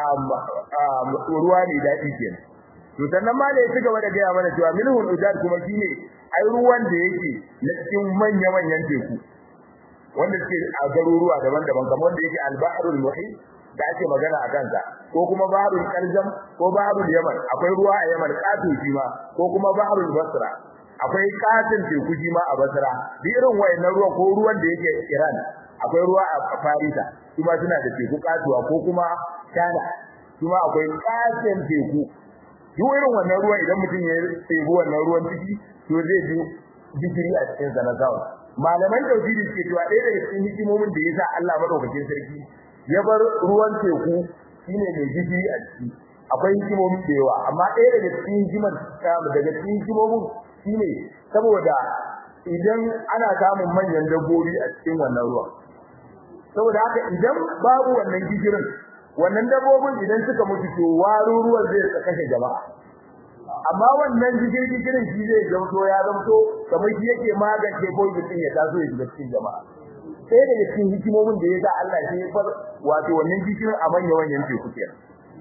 ruwa ne dadi kenan to sannan ma da ya ci gaba da gaya mana cewa milhun ujad kuma shine ai ruwan da yake na cikin manya manyan teku wanda suke a garuruwa daban-daban kamar wanda yake al-bahrul muhit da ake magana akan sa ko kuma bahrul qarzam ko bahrul yaman akwai ruwa a yaman kafin shi ma ko kuma bahrul basra akwai katin teku shi ma a basra duk irin wayannan ruwa ko ruwan da yake iran akwai ruwa a farisa kuma suna da teku katuwa ko kuma China kuma akwai katin teku duk irin wannan ruwan idan mutum ya tsebi wannan ruwan ciki to zai ji jikiri a cikin sa na zawo malaman tauhidi suke cewa ɗaya daga cikin hikimomin da yasa Allah madaukakin sarki ya bar ruwan teku shine mai jikiri a ciki akwai hikimomi da yawa amma ɗaya daga cikin hikimar daga cikin hikimomin shine saboda idan ana samun manyan dabbobi a cikin wannan ruwan saboda haka idan babu wannan gigirin wannan dabbobin idan suka mutu to waru ruwan zai kashe jama'a amma wannan gigirin gigirin shi zai zamto ya zamto kamar shi yake magance poison din ya taso ya shiga cikin jama'a sai daga cikin hikimomin da yasa Allah sai ya bar wato wannan gigirin a manyan wanyan teku kenan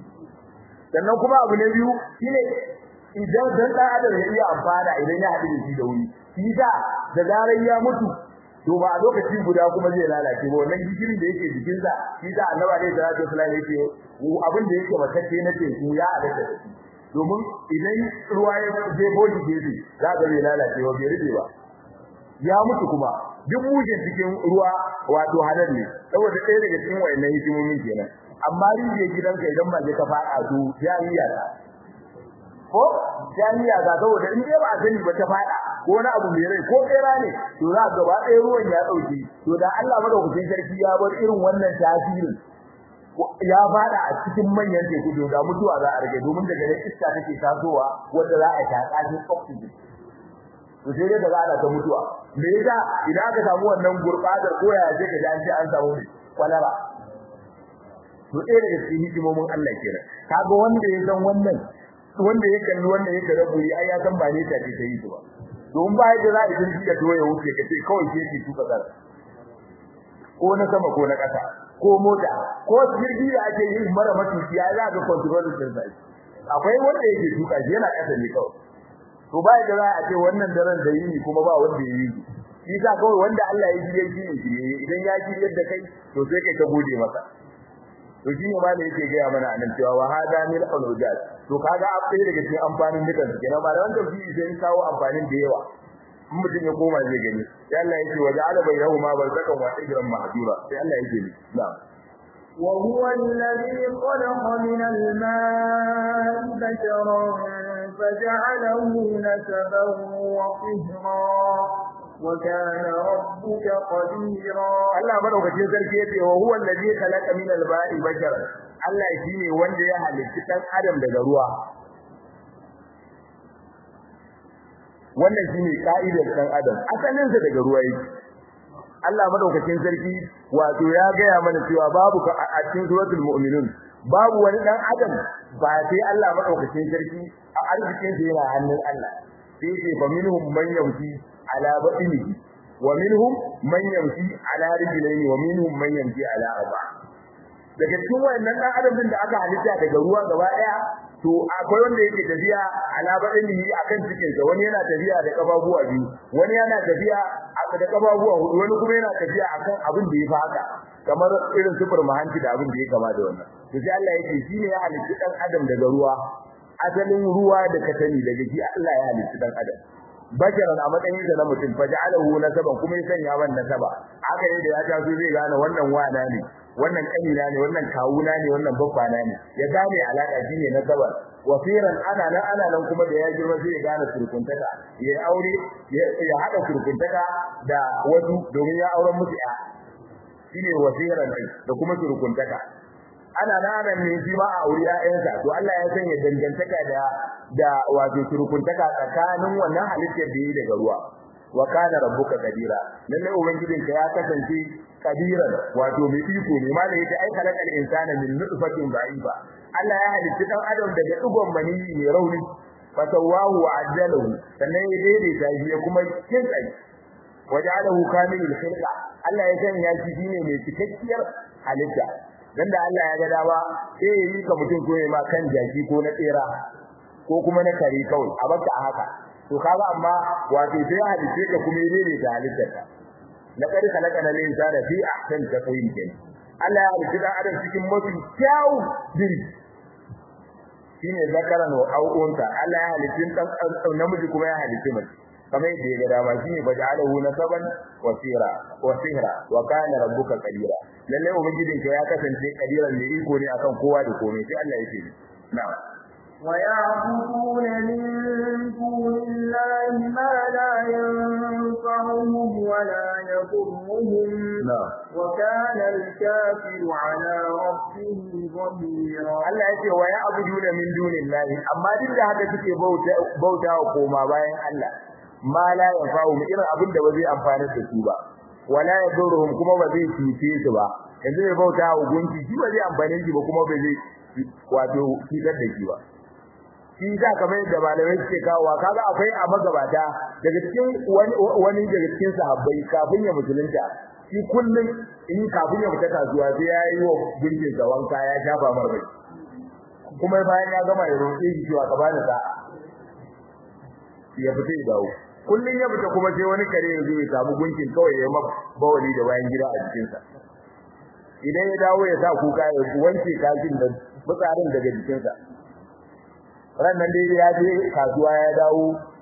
sannan kuma abu na biyu shine idan dan dan adam ya iya amfana idan ya haɗu da shi da wuri shi da da zarar ya mutu to ba a lokaci guda kuma zai lalace ba wannan gishirin da yake jikin sa shi da annabi alaihi salatu wasallam yake abin da yake matacce na teku ya alaka da shi domin idan ruwa ya je bodi gefe za ga bai lalace ba bai rube ba ya mutu kuma duk mujin cikin ruwa wato halal ne saboda ɗaya daga cikin wayannan hikimomin kenan amma rijiyar gidanka idan ba je ka faɗa to ya yi yara ko jami'a ga saboda in dai ba a sani ba ta fada ko wani abu mai rai ko kera ne to za ga ba ɗaya ruwan ya dauke to da Allah madaukakin sarki ya bar irin wannan tasirin ya fada a cikin manyan teku to da mutuwa za a rage domin daga nan iska take tasowa wanda za a taka shi oxygen to sai dai daga ana ta mutuwa me yasa idan aka samu wannan gurbadar ko ya je ka ji an ce an samu kwalara to ɗaya daga cikin hikimomin Allah kenan kaga wanda ya san wannan wanda ya kalli wanda ya kare buri ai ya san ba ne ta ce ta yi ba don ba yadda za a yi da doye wuce kace kawai ke ki tuka kar ko na sama ko na kasa ko mota ko jirgi da ake yi mara matuki ya za ga control din sai akwai wanda yake tuka shi yana kasa ne kawai to ba yadda za a ce wannan daren da yini kuma ba wanda ya yi shi sa kawai wanda Allah ya jire shi ne idan ya jire da kai to sai kai ka gode masa to shi ne malai yake ga mana anan cewa wa hada min al-ujaz to kaga abai daga cikin amfanin dukan su kenan malaman tafsiri sai kawo amfanin da yawa in mutum ya koma zai gani sai Allah yake wa ja'ala bainahuma barzakan wa hijran mahdura sai Allah yake ni na'am وهو الذي خلق من الماء بشرا فجعله نسبا وصهرا وكان ربك قديرا Allah madaukakin sarki yace wa huwa allazi khalaqa min al-ba'i basharan Allah shine wanda ya halitta dan adam daga ruwa wannan shine ka'idar dan adam asalin sa daga ruwa yake Allah madaukakin sarki wato ya gaya mana cewa babu a cikin suratul mu'minun babu wani dan adam ba sai Allah madaukakin sarki a arzikin sa yana hannun Allah sai ce fa minhum man yamshi ala batnihi wa minhum man yamshi ala rijlayni wa minhum man yamshi ala arba daga cikin wayannan dan adam din da aka halitta daga ruwa gaba daya to akwai wanda yake tafiya ala badani akan cikin sa wani yana tafiya da kafafuwa biyu wani yana tafiya da kafafuwa hudu wani kuma yana tafiya akan abin da ya fi haka kamar irin sufur mahanci da abin da ya kama da wannan to sai Allah yake shine ya halitta dan adam daga ruwa asalin ruwa da katani daga shi Allah ya halitta dan adam basharan a matsayin sa na mutum faja'alahu nasaban kuma ya sanya wannan nasaba haka ne da ya taso zai gane wannan wana ne wannan kanina ne wannan kawuna ne wannan babbana ne ya gane alaka shine nasabar wasiran ana nan ana nan kuma da ya girma sai ya gane surkuntaka ya aure ya hada surkuntaka da wasu domin ya auren musu ya shine wasiran da kuma surkuntaka ana nan ne shi ma a aure ƴaƴansa to Allah ya sanya dangantaka da da wato surkuntaka tsakanin wannan halittar da yi daga ruwa wa kana rabbuka kadira lalle ubangijinka ya kasance kadiran wato mai iko ne ma da yake ai kalakal insana min nutfatin da'ifa Allah ya halitta dan adam daga dugon mani mai rauni fa sawahu wa ajjalahu sannan ya daidaita shi ya kuma kinsa waja'alahu kamilul khilqa Allah ya sanya shi shine mai cikakkiyar halitta dan da Allah ya ga dama sai ya yi ka mutum ko ma kan jaki ko na tsera ko kuma na kare kawai a baka a haka to kaga amma wato sai halitta ka kuma yi ne da halittar ka laqad khalaqana al-insana fi ahsani taqwim kin Allah ya halitta dan adam cikin mafi kyau diri shine zakaran wa au'unta Allah ya halitta dan namiji kuma ya halitta mace kamar yadda ya ga dama shine baja'alahu nasaban wa sira wa sihra wa kana rabbuka qadira lalle ubangijinka ya kasance kadiran da iko ne akan kowa da komai sai Allah yake na'am ويعبدون من دون الله ما لا ينفعهم ولا يضرهم وكان الكافر على ربه ظهيرا Allah yake wa ya'buduna min dunillahi amma duk da haka suke bauta bauta koma bayan Allah ma la yanfa'u irin abin da ba zai amfana da su ba wala yaduruhum kuma ba zai cuce su ba yanzu mai bauta wa gunki shi ba zai amfane shi ba kuma ba zai wato cutar da shi ba shi za ka mai da malamai suke kawowa kaga akwai a magabata daga cikin wani daga cikin sahabbai kafin ya musulunta shi kullum in kafin ya fita kasuwa sai ya yi wa gunkin sa wanka ya shafa marmai kuma bayan ya gama ya roƙe shi cewa ka bani sa'a ya fita ya dawo kullum ya fita kuma sai wani kare ya zo ya samu gunkin kawai ya ma bawali da bayan gida a jikinsa idan ya dawo ya sa kuka ya wanke kashin da fitsarin daga jikinsa rannan dai ya je kasuwa ya dawo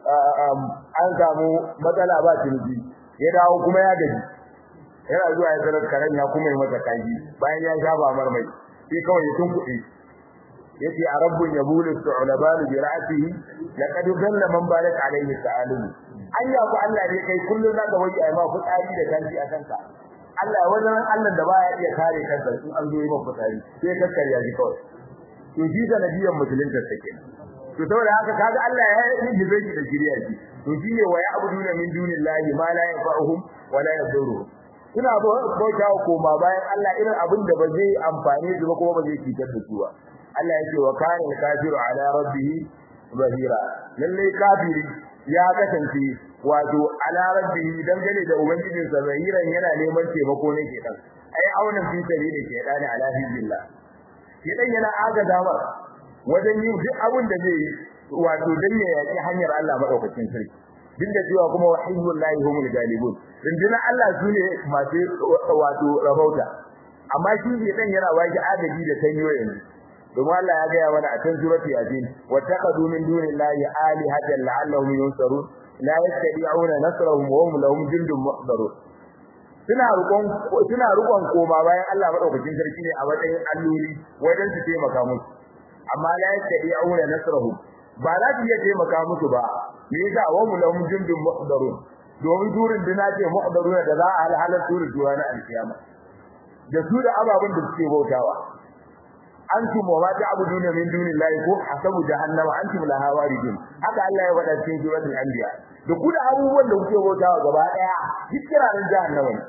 an samu matsala ba ciniki ya dawo kuma ya gaji yana zuwa ya sanar karen ya kuma yi masa kaji bayan ya shafa marmai sai kawai ya tunkuɗe yace a rabbun yabulu su'laban bi ra'sihi laqad dalla man balat alayhi ta'alim anya ku Allah ne kai kullun zaka waje ai ma fitsari da kanti a kanka Allah wannan Allah da baya iya kare kansa in an zo yi maka fitsari sai ka karya shi kawai to shi sanadiyan musulunta take to saboda haka kaga Allah ya yi jibe shi da shiriya shi to shi ne wa ya'buduna min dunillahi ma la yanfa'uhum wa la yadurruhum ina bauta koma bayan Allah irin abin da ba zai amfane su ba kuma ba zai cutar da su ba Allah yake wa kana kafiru ala rabbih zahira lalle kafiri ya kasance wato ala rabbih dangane da ubangijin sa zahiran yana neman taimako ne ke dan ai auna fi sabili ke dan ala billah ke dan yana agaza mar wajen yin duk abin da zai wato dan ya yaki hanyar Allah madaukakin sarki duk da cewa kuma wahiyyullahi humul galibun rundunar Allah sune masu wato rabauta amma shi ne dan yana waki adabi da tanyo yanzu domin Allah ya gaya mana a cikin surati yasin wattaqadu min dunillahi alihatan la'allahum yunsarun la yastati'una nasrahum wa hum lahum jundun muhdarun suna rukon suna rukon koma bayan Allah madaukakin sarki ne a matsayin alloli wajen su taimaka musu amma la yastati'una nasrahum ba za su iya taimaka musu ba me yasa wa hum lahum jundun muhdarun domin durin dina ce muhdaruna da za a halhalar durin duwa na alkiyama da su da ababen da suke bautawa antum wa ma ta'buduna min dunillahi ko hasabu jahannama antum laha waridun haka Allah ya faɗa cikin suratul anbiya da ku da abubuwan da kuke bautawa gaba daya kirarin jahannama ne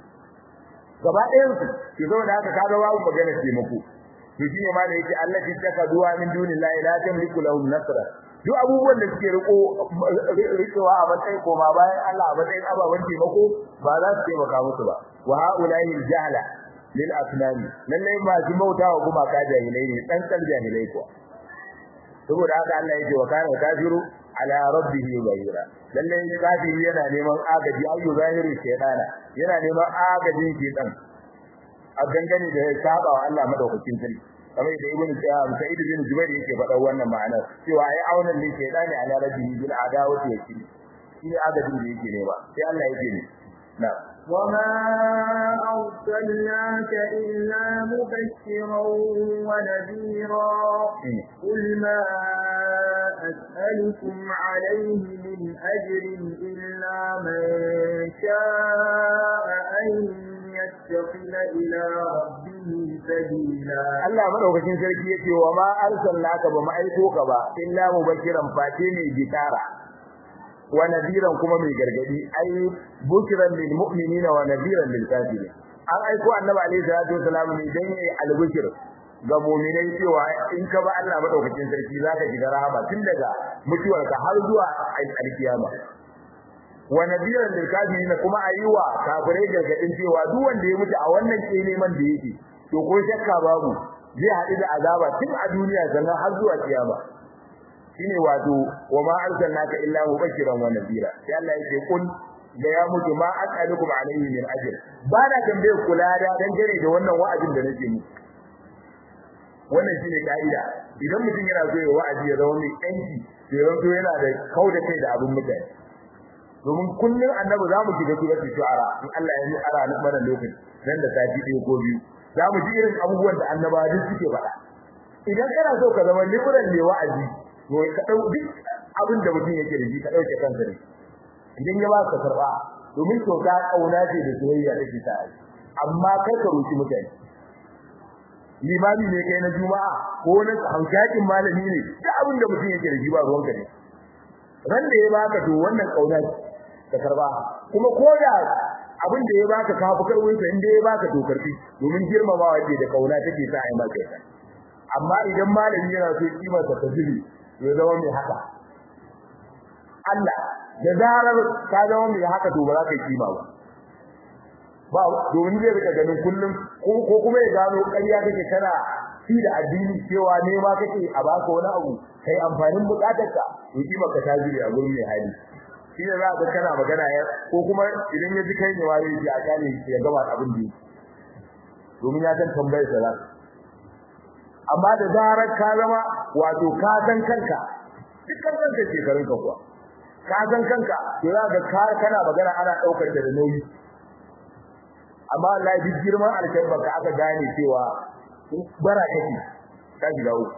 gaba ɗayan su ke zo da haka kaga babu magana ce muku to shine ma da yake Allah ki taka duwa min dunillahi la tamliku lahum nasra duk abubuwan da suke riko rikewa a matsayin koma bayan Allah a matsayin ababen taimako ba za su taimaka musu ba wa haula'i jahala lil asnami lalle masu bautawa kuma ka jahilai ne dan kal jahilai ko saboda haka Allah yake wa kana kafiru ala rabbihi bayira lalle kafiri yana neman agaji ayyu zahiru shaytana yana neman agajin shaytan a gangane da saba wa Allah madaukakin sarki kamar da ibnu sa'id bin jubair yake faɗa wannan ma'anar cewa ai aunan ne shaytani ala rabbihi bil adawati yake shi agajin da yake nema sai Allah yake ne na'am وما أرسلناك إلا مبشرا ونذيرا قل ما أسألكم عليه من أجر إلا من شاء أن يتخذ إلى ربه سبيلا Allah madaukakin sarki yake wa ma arsalnaka ba mu aiko ka ba illa mubashiran fate ne gitara wa nadiran kuma mai gargadi ai bukiran lil mu'minina wa nadiran lil kafirin an aiko annabi alaihi salatu wasalam ne dan yayi albukir ga mu'minai cewa in ka ba Allah madaukakin sarki zaka shiga rahama tun daga mutuwarka har zuwa alkiyama wa nadiran lil kafirin kuma ayiwa kafirai gargadin cewa duk wanda ya mutu a wannan neman da yake to ko shakka babu zai haɗu da azaba tun a duniya sannan har zuwa kiyama shine wato wa ma arsalnaka illa mubashiran wa nadira sai Allah yake kun da ya mutu ma as'alukum alayhi min ajr ba na tambaye kula da dan gare da wannan wa'azin da nake muku wannan shine kaida idan mutum yana so ya wa'azi ya zama mai kanki sai yanzu yana da kauda kai da abin mutane domin kullun annabi zamu shiga suratul shu'ara in Allah ya yi ara mana lokaci nan da sati ɗaya ko biyu zamu ji irin abubuwan da annabawa duk suke faɗa idan kana so ka zama liberal ne wa'azi to ka dau duk abin da mutum yake da shi ka dauke kanka ne idan ya ba ka karba domin to ka kauna ce da soyayya take ta ai amma kai ka roki mutane limami ne kai na juma'a ko na hankakin malami ne duk abin da mutum yake da shi ba ruwanka ne ran da ya baka to wannan kauna ka karba kuma ko da abin da ya baka ka fi karwin sa inda ya baka to karfi domin girmamawa ce da kauna take sa ai maka amma idan malami yana so kimar sa ta zubi ya zama mai haka Allah da zarar ka zama mai haka to ba za ka yi kima ba ba domin zai rika ganin kullum ko kuma ya gano ƙarya kake kana shi da addini cewa ne ma kake a baka wani abu kai amfanin bukatarka to kima ka ta zube a gurin mai hali shi ne za ka kana magana ya ko kuma idan ya ji kai ne wani ya a kane ya gama abin da domin ya san tambayar sa amma da zarar ka zama wato ka san kanka dukkan kanka shekarun ka kuwa ka san kanka to za ka ka kana magana ana daukar da nauyi amma wallahi duk girman alkalbar ka aka gane cewa bara kake ka shiga uku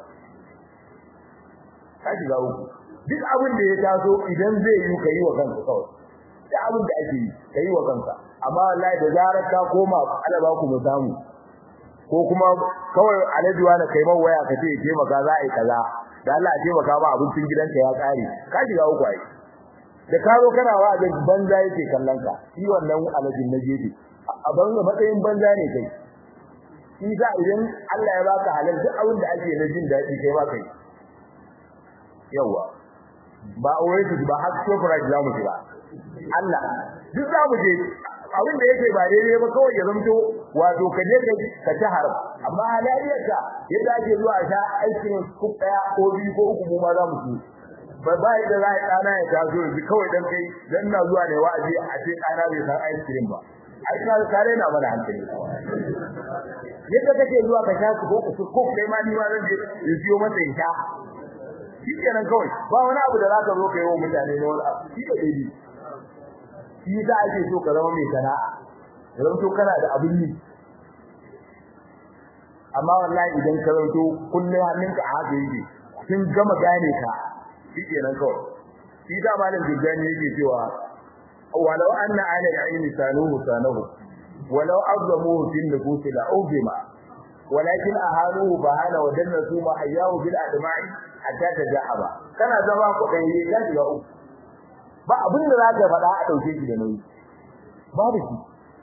ka shiga uku duk abin da ya taso idan zai yi ka yi wa kanka kawai duk abin da ake yi ka yi wa kanka amma wallahi da zarar ka koma alaba ku mu samu ko kuma kawai alaji wani kai man waya ka ce ke maka za a yi kaza da Allah ya taimaka ma abincin gidanka ya kare ka shiga uku ai da ka zo kana wa da banza yake kallon ka shi wannan alajin na gefe a banza matsayin banza ne kai shi sa idan Allah ya baka halal duk abin da ake na jin daɗi kai ba kai yawa ba oasis ba har sofrite za mu shiga Allah duk za mu je abin da yake ba daidai ba kawai ya zamto wato ka je ka ka ta haram amma halaliyarka yadda ake zuwa sha aikin kuk daya ko biyu ko uku mu ma za mu ci ba ba yadda za a ɗana ya taso yanzu kawai dan kai dan na zuwa ne wa'azi a ce ɗana bai san ice cream ba ai ka kare na mana hankali yadda kake zuwa ka sha ko ko ko kai ma ni ma zan je in siyo masa in sha shi kenan kawai ba wani abu da za ka zo ka yi wa mutane ne wani abu shi da daidai shi za a ce so ka zama mai sana'a zama to kana da abin yi amma wallahi idan ka zanto kullum hannunka a haka yake sun gama gane ka shi kenan kawai shi da malam jirgani yake cewa walau anna ala al-ilmi sanuhu sanahu walau azamuhu fil nufus la ubima walakin ahanuhu bahana wa dannatu ma hayyahu bil adma'i hatta tajahaba kana zama kudai ya shiga uku ba abin da zaka faɗa a dauke shi da nauyi babu shi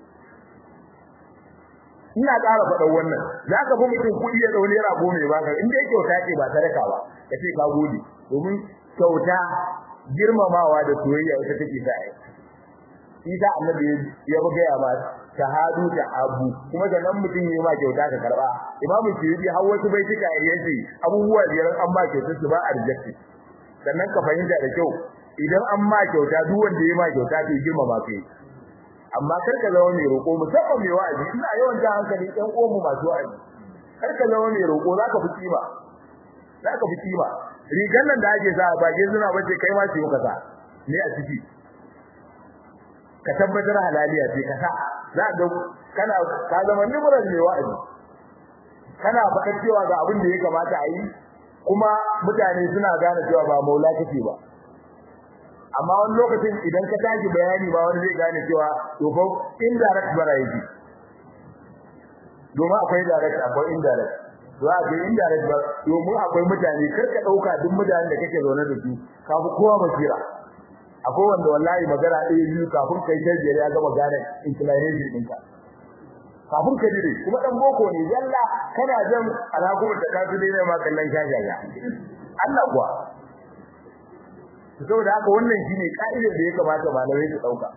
ina ƙara faɗa wannan zaka fi mutum kuɗi ya daure rago mai baka in dai kyauta ce ba sadaka ba kace ka gode domin kyauta girmamawa da soyayya ita take sa ai isa annabi ya buga ya ba shahadu da abu kuma da nan mutum yayi ma kyauta ka karba imamu shiribi har wasu bai tuka yace abubuwa biyar an ma kyauta su ba a reject sannan ka fahimta da kyau idan an ma kyauta duk wanda yayi ma kyauta ke girma ba kai amma kar ka zama mai roƙo musamman mai wa'azi ina yawan ta hankali ɗan uwan mu masu wa'azi kar ka zama mai roƙo zaka fi kima zaka fi kima rigan nan da ake sa ba ke suna bace kai ma su yi kasa ne a ciki ka tabbatar halaliya ce ka sa za ga kana ka zama nimuran mai wa'azi kana faɗa cewa ga abin da ya kamata a yi kuma mutane suna gane cewa ba maula kake ba amma wani lokacin idan ka tashi bayani ba wani zai gane cewa to fa indirect bara yake domin akwai direct akwai indirect to a ga indirect ba domin akwai mutane kar ka dauka duk mutanen da kake zaune da su kafin kowa basira akwai wanda wallahi magana ɗaya biyu kafin kai tajjiyar ya gama gane inclination ɗinka kafin ka dire kuma dan boko ne yalla kana jan alaƙu da kasu ne ma kallon shashaya Allah kuwa saboda haka wannan shine ka'idar da ya kamata malamai su dauka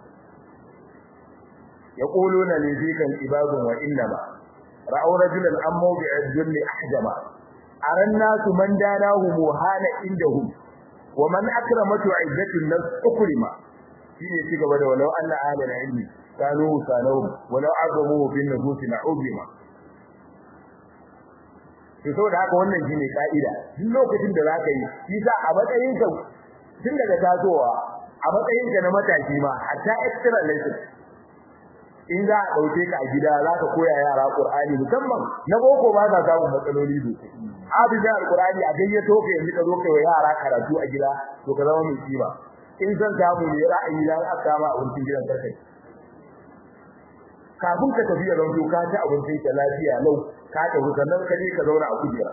yaquluna li zikan ibadun wa innama ra'aw rajulan am mawdi'a dhulli ahjama aran nasu man danahu muhana indahum wa man akramatu 'izzatin nas ukrima shine ci gaba da walau anna alal ilmi kanu sanahum walau azamu bin nufusi na'udima to saboda haka wannan shine ka'ida duk lokacin da zaka yi shi sa a matsayin ka tun daga tasowa a matsayin ka na mataki ma hatta extra lesson in za a dauke ka a gida za ka koya yara Qur'ani musamman na boko ba za samu matsaloli sosai abin alqur'ani a gayyato ka yanzu ka zo kai wa yara karatu a gida to ka zama mai kima in san samu ne ra'ayi na aka kama abincin gidan karkai kafin ka tafi da ranto ka ci abincin ka lafiya lau ka tafi sannan ka je ka zauna a kujera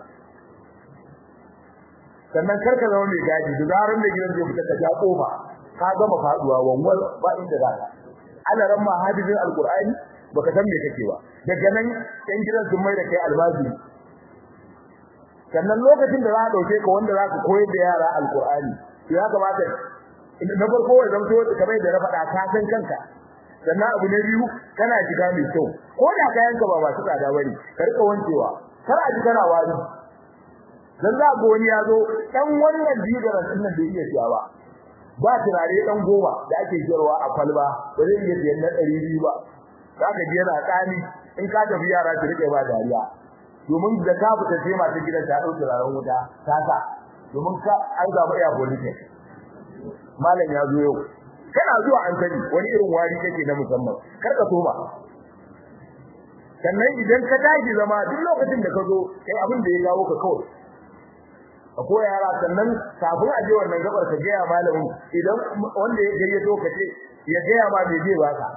sannan kar ka zama mai gaji da zaran da gidan zai fita ka ja kofa ka gama faduwa wanwal ba inda za ka Allah ran ma hadizin alqur'ani baka san me kake ba daga nan ɗan gidan sun mai da kai albazi sannan lokacin da za ka dauke ka wanda za ka koyar da yara alqur'ani to ya kamata na farko ya zanto kamar da na faɗa ka san kanka sannan abu na biyu kana shiga mai kyau ko da kayanka ba masu tsada bane ka rika wancewa kar a ji kana wari dan za ga wani ya zo dan wannan digaran din nan bai iya siya ba ba turare dan goma da ake jirwa a kwalba ba zai iya siyan na 200 ba zaka ji yana tsani in ka tafi yara su rike ba dariya domin da ka fita sai mata gidan ta dauki turaren wuta ta sa domin ka an zaba iya police malam ya zo yau kana zuwa an sani wani irin wari kake na musamman kar ka so ba sannan idan ka tashi zama duk lokacin da ka zo kai abin da ya gawo ka kawai ka koya yara sannan kafin a je wannan gabar ka gaya malamin idan wanda ya gayyato ka ce ya gaya ma me zai baka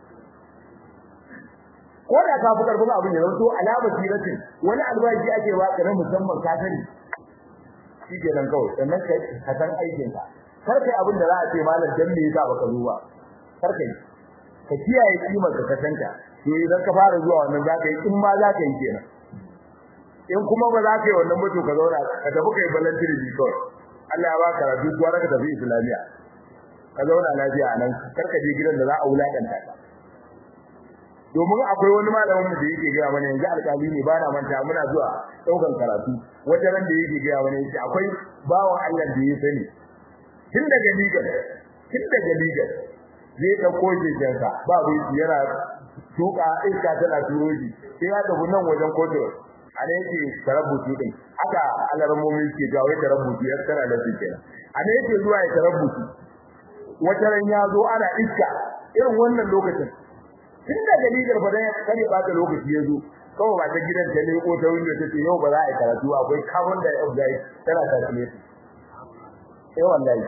ko da ka fi karfin abin ya zanto alamar siratin wani albashi ake baka na musamman ka sani shi kenan kawai sannan ka san aikin ka kar kai abin da za a ce malam dan me yasa baka zo ba kar kai ka kiyaye kimar ka ka sanka to idan ka fara zuwa wannan zaka yi in ma zaka yi kenan in kuma ba za ka yi wannan mutu ka zauna ka tafi kai balantiri bi kawai Allah ya baka rabi kuwa ka tafi islamiya ka zauna lafiya nan kar ka je gidan da za a wulakanta ka domin akwai wani malamin da yake gaya mana yanzu alƙali ne bana manta muna zuwa daukan karatu wata ran da yake gaya mana yace akwai bawan Allah da ya sani tun daga legal tun daga legal zai dauko jejensa ba bai yana tuka iska tana turo shi sai ya tafi nan wajen kotu ana yake tarabbuci din haka alarmomi ke jawo ya tarabbuci ya tsara da shi kenan ana yake zuwa ya tarabbuci wata ran ya zo ana iska irin wannan lokacin tun daga legal fa dan kare ba ta lokaci ya zo kawai ba ta gidan ta leko ta window ta ce yau ba za a yi karatu akwai carbon dioxide tana tafiye eh wallahi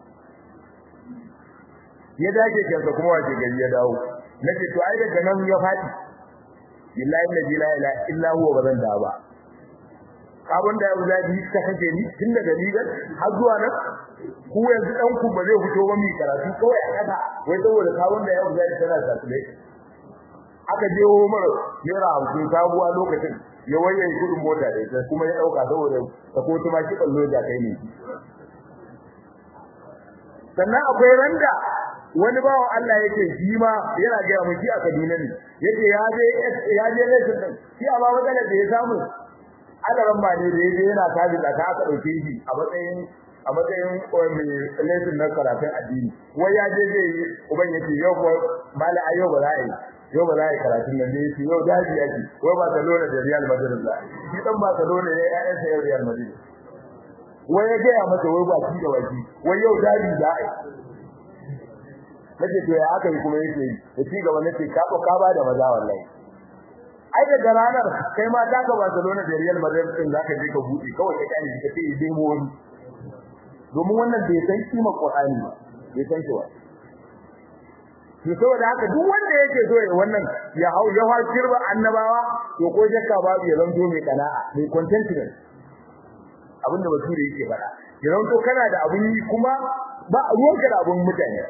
ya dage kansa kuma wace gari ya dawo nace to ai daga nan ya fadi billahi la ilaha illa huwa bazan da ba carbon dioxide ta kace ni tun daga legal har zuwa nan ku yanzu dan ku ba zai fito ba mi karatu kawai a kasa wai saboda carbon dioxide tana tafiye aka je Umar naira hamsin sabuwa lokacin ya waye kudin mota da ita kuma ya dauka saboda ta ko tuma ki ballo da kai ne sannan akwai randa wani bawan Allah yake shi ma yana ga mu shi a Kaduna ne yake ya je ya je lesson din shi amma matsalar da ya samu adaran ba ne da yaje yana tabi da ka aka dauke shi a matsayin a matsayin mai lesson na karatun addini wai ya je zai yi uban yace yau ko mala ayo ba za a yi yau ba za a yi karatun nan ne yace yau daji yake wai Barcelona da Real Madrid za shi dan Barcelona ne ya yi sai Real Madrid wai ya ga masa wai ba shi da waki wai yau daji za a yi nace to ya aka yi kuma yake da ci gaba nace ka ko ka ba da maza wallahi ai daga ranar kai ma ta ga Barcelona da Real Madrid din zaka je ka buɗe kawai ka kani ka ce dai mu wani domin wannan bai san kimar Qur'ani ba bai san shi ba to saboda haka duk wanda yake so ya wannan ya hau ya hau kirba annabawa to ko shakka babu ya zanto mai kana'a mai contentment abinda bature yake faɗa ya zanto kana da abun yi kuma ba ruwanka da abun mutane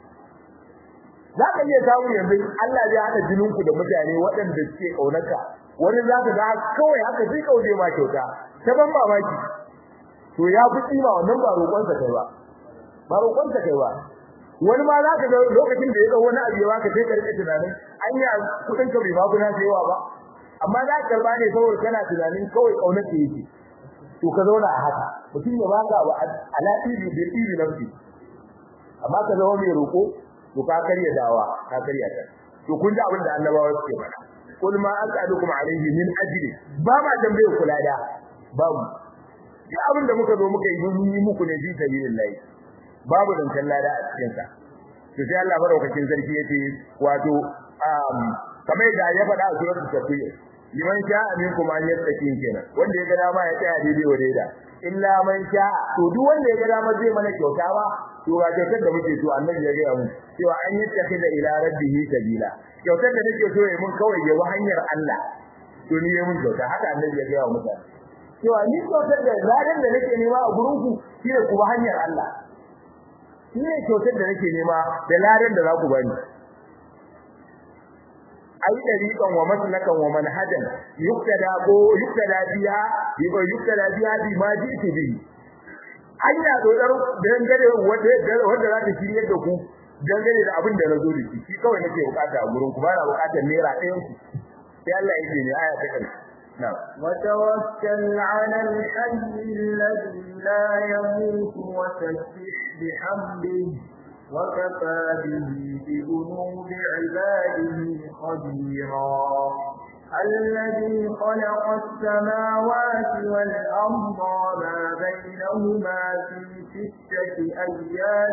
za ka iya samu yanzu Allah ya haɗa jininku da mutane waɗanda suke ƙaunarka wani za ka ga kawai haka sai kauje ma kyauta ta ban mamaki to ya fi kima wannan ba roƙonsa kai ba ba roƙonsa kai ba wani ma za ka ga lokacin da ya ga wani abu ya baka sai ka rike tunanin anya kuɗin ka bai ba kuna sayawa ba amma za ka karba ne saboda kana tunanin kawai ƙaunar ka yake to ka zauna a haka mutum ya baka abu ala ibi bil ibi nafsi amma ka zama mai roƙo to ka karya dawa ka karya ta to kun ji abin da annabawa suke faɗa kul ma as'alukum alayhi min ajri ba ma tambaye kula da babu duk abin da muka zo muka yi mun yi muku ne fi sabilillah babu dan lada a cikin sa to sai Allah madaukakin sarki yace wato um kamar da ya faɗa a suratul tafsir liman sha'a minkum an yattaqin kenan wanda ya ga dama ya tsaya daidai wa daida illa man sha'a to duk wanda ya ga dama zai mana kyauta ba to ga kyautar da muke so annabi ya ga mu cewa an yattakhida ila rabbihi sabila kyautar da nake so ya mun kawai ya hanyar Allah to ni ya mun kyauta haka annabi ya ga wa mutane cewa ni kyautar da zadan da nake nema a gurin ku shine ku hanyar Allah shine kyautar da nake nema da ladan da za ku bani ai dariqan wa maslakan wa manhajan yuktada ko yuktada biha yuko yuktada biha bi ma ji'tu bi hanya dodar dangare wanda wanda za ta shirye da ku dangane da abin da na zo da shi shi kawai nake bukata a gurin ku ba na bukatar naira ɗayan ku sai Allah ya ce ne aya ta karshe na'am وتوكل على الحي الذي لا يموت وسبح بحمده وكفى به بذنوب عباده خبيرا الذي خلق السماوات والأرض وما بينهما في ستة أيام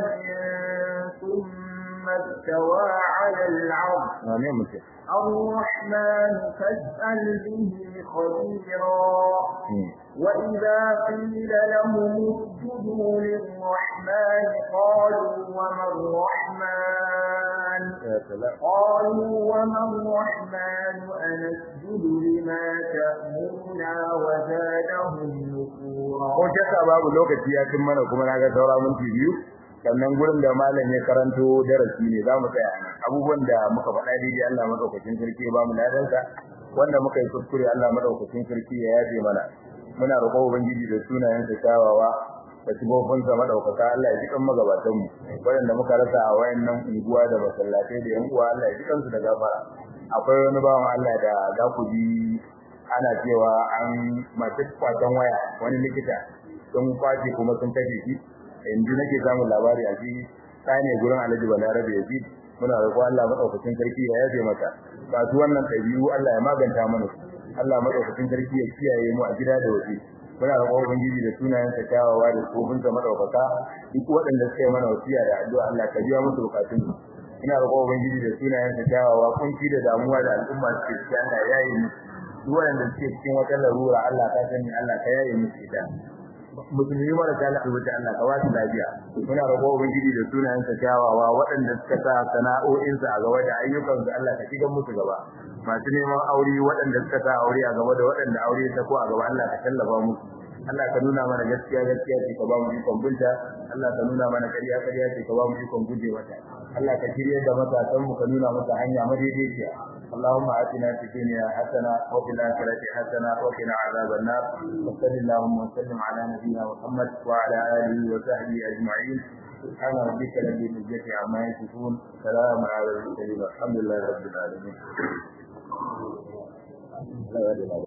ثم استوى على العرش الرحمن فاسأل به خبيرا وإذا قيل لهم اسجدوا للرحمن قالوا وما الرحمن قالوا وما الرحمن أنسجد لما تأمرنا وزادهم نفورا ko shakka babu lokaci ya cin mana kuma naga saura minti biyu sannan gurin da malam ya karanto darasi ne zamu tsaya nan abubuwan da muka faɗa daidai Allah madaukakin sarki ya bamu ladansa wanda muka yi kuskure Allah madaukakin sarki ya yafe mana muna roƙon ubangiji da sunayensa kyawawa da sifofinsa madaukaka Allah ya ji kan magabatan mu wanda muka rasa a wayannan unguwa da masallatai da yan uwa Allah ya ji kansu da gafara akwai wani bawan Allah da za ku ji ana cewa an mace kwatan waya wani likita sun kwace kuma sun kashe shi yanzu nake samun labari a shi tsane gurin Alhaji Balarabe Yazid muna roƙon Allah madaukakin sarki ya yafe mata kasu wannan ɗabi'u Allah ya maganta mana su Allah madaukakin sarki ya kiyaye mu a gida da waje muna roƙon ubangiji da sunayen sa kyawawa da tsofin sa madaukaka duk waɗanda suka yi mana wasiya da addu'a Allah ka biya musu bukatun su ina roƙon ubangiji da sunayen sa kyawawa kunci da damuwa da al'umma suke ciki Allah ya yi musu duk waɗanda suke cikin wata larura Allah ka sani Allah ka yaye musu ita musulmi mara ta lafiya Allah ka wasu lafiya muna roƙon ubangiji da sunayen sa kyawawa waɗanda suka sa sana'o'in sa a gaba da ayyukan su Allah ka shiga musu gaba masu neman aure waɗanda suka sa aure a gaba da waɗanda aure ta ko a gaba Allah ka tallafa musu Allah ka nuna mana gaskiya gaskiya ce ka ba mu ikon bunta Allah ka nuna mana ƙarya ƙarya ce ka ba mu ikon guje mata Allah ka shirye da matasan mu ka nuna masa hanya madaidaiciya اللهم آتنا في الدنيا حسنة وفي الآخرة حسنة وقنا عذاب النار وصل اللهم وسلم على نبينا محمد وعلى آله وصحبه أجمعين سبحان ربك رب العزة عما يصفون سلام على المرسلين والحمد لله رب العالمين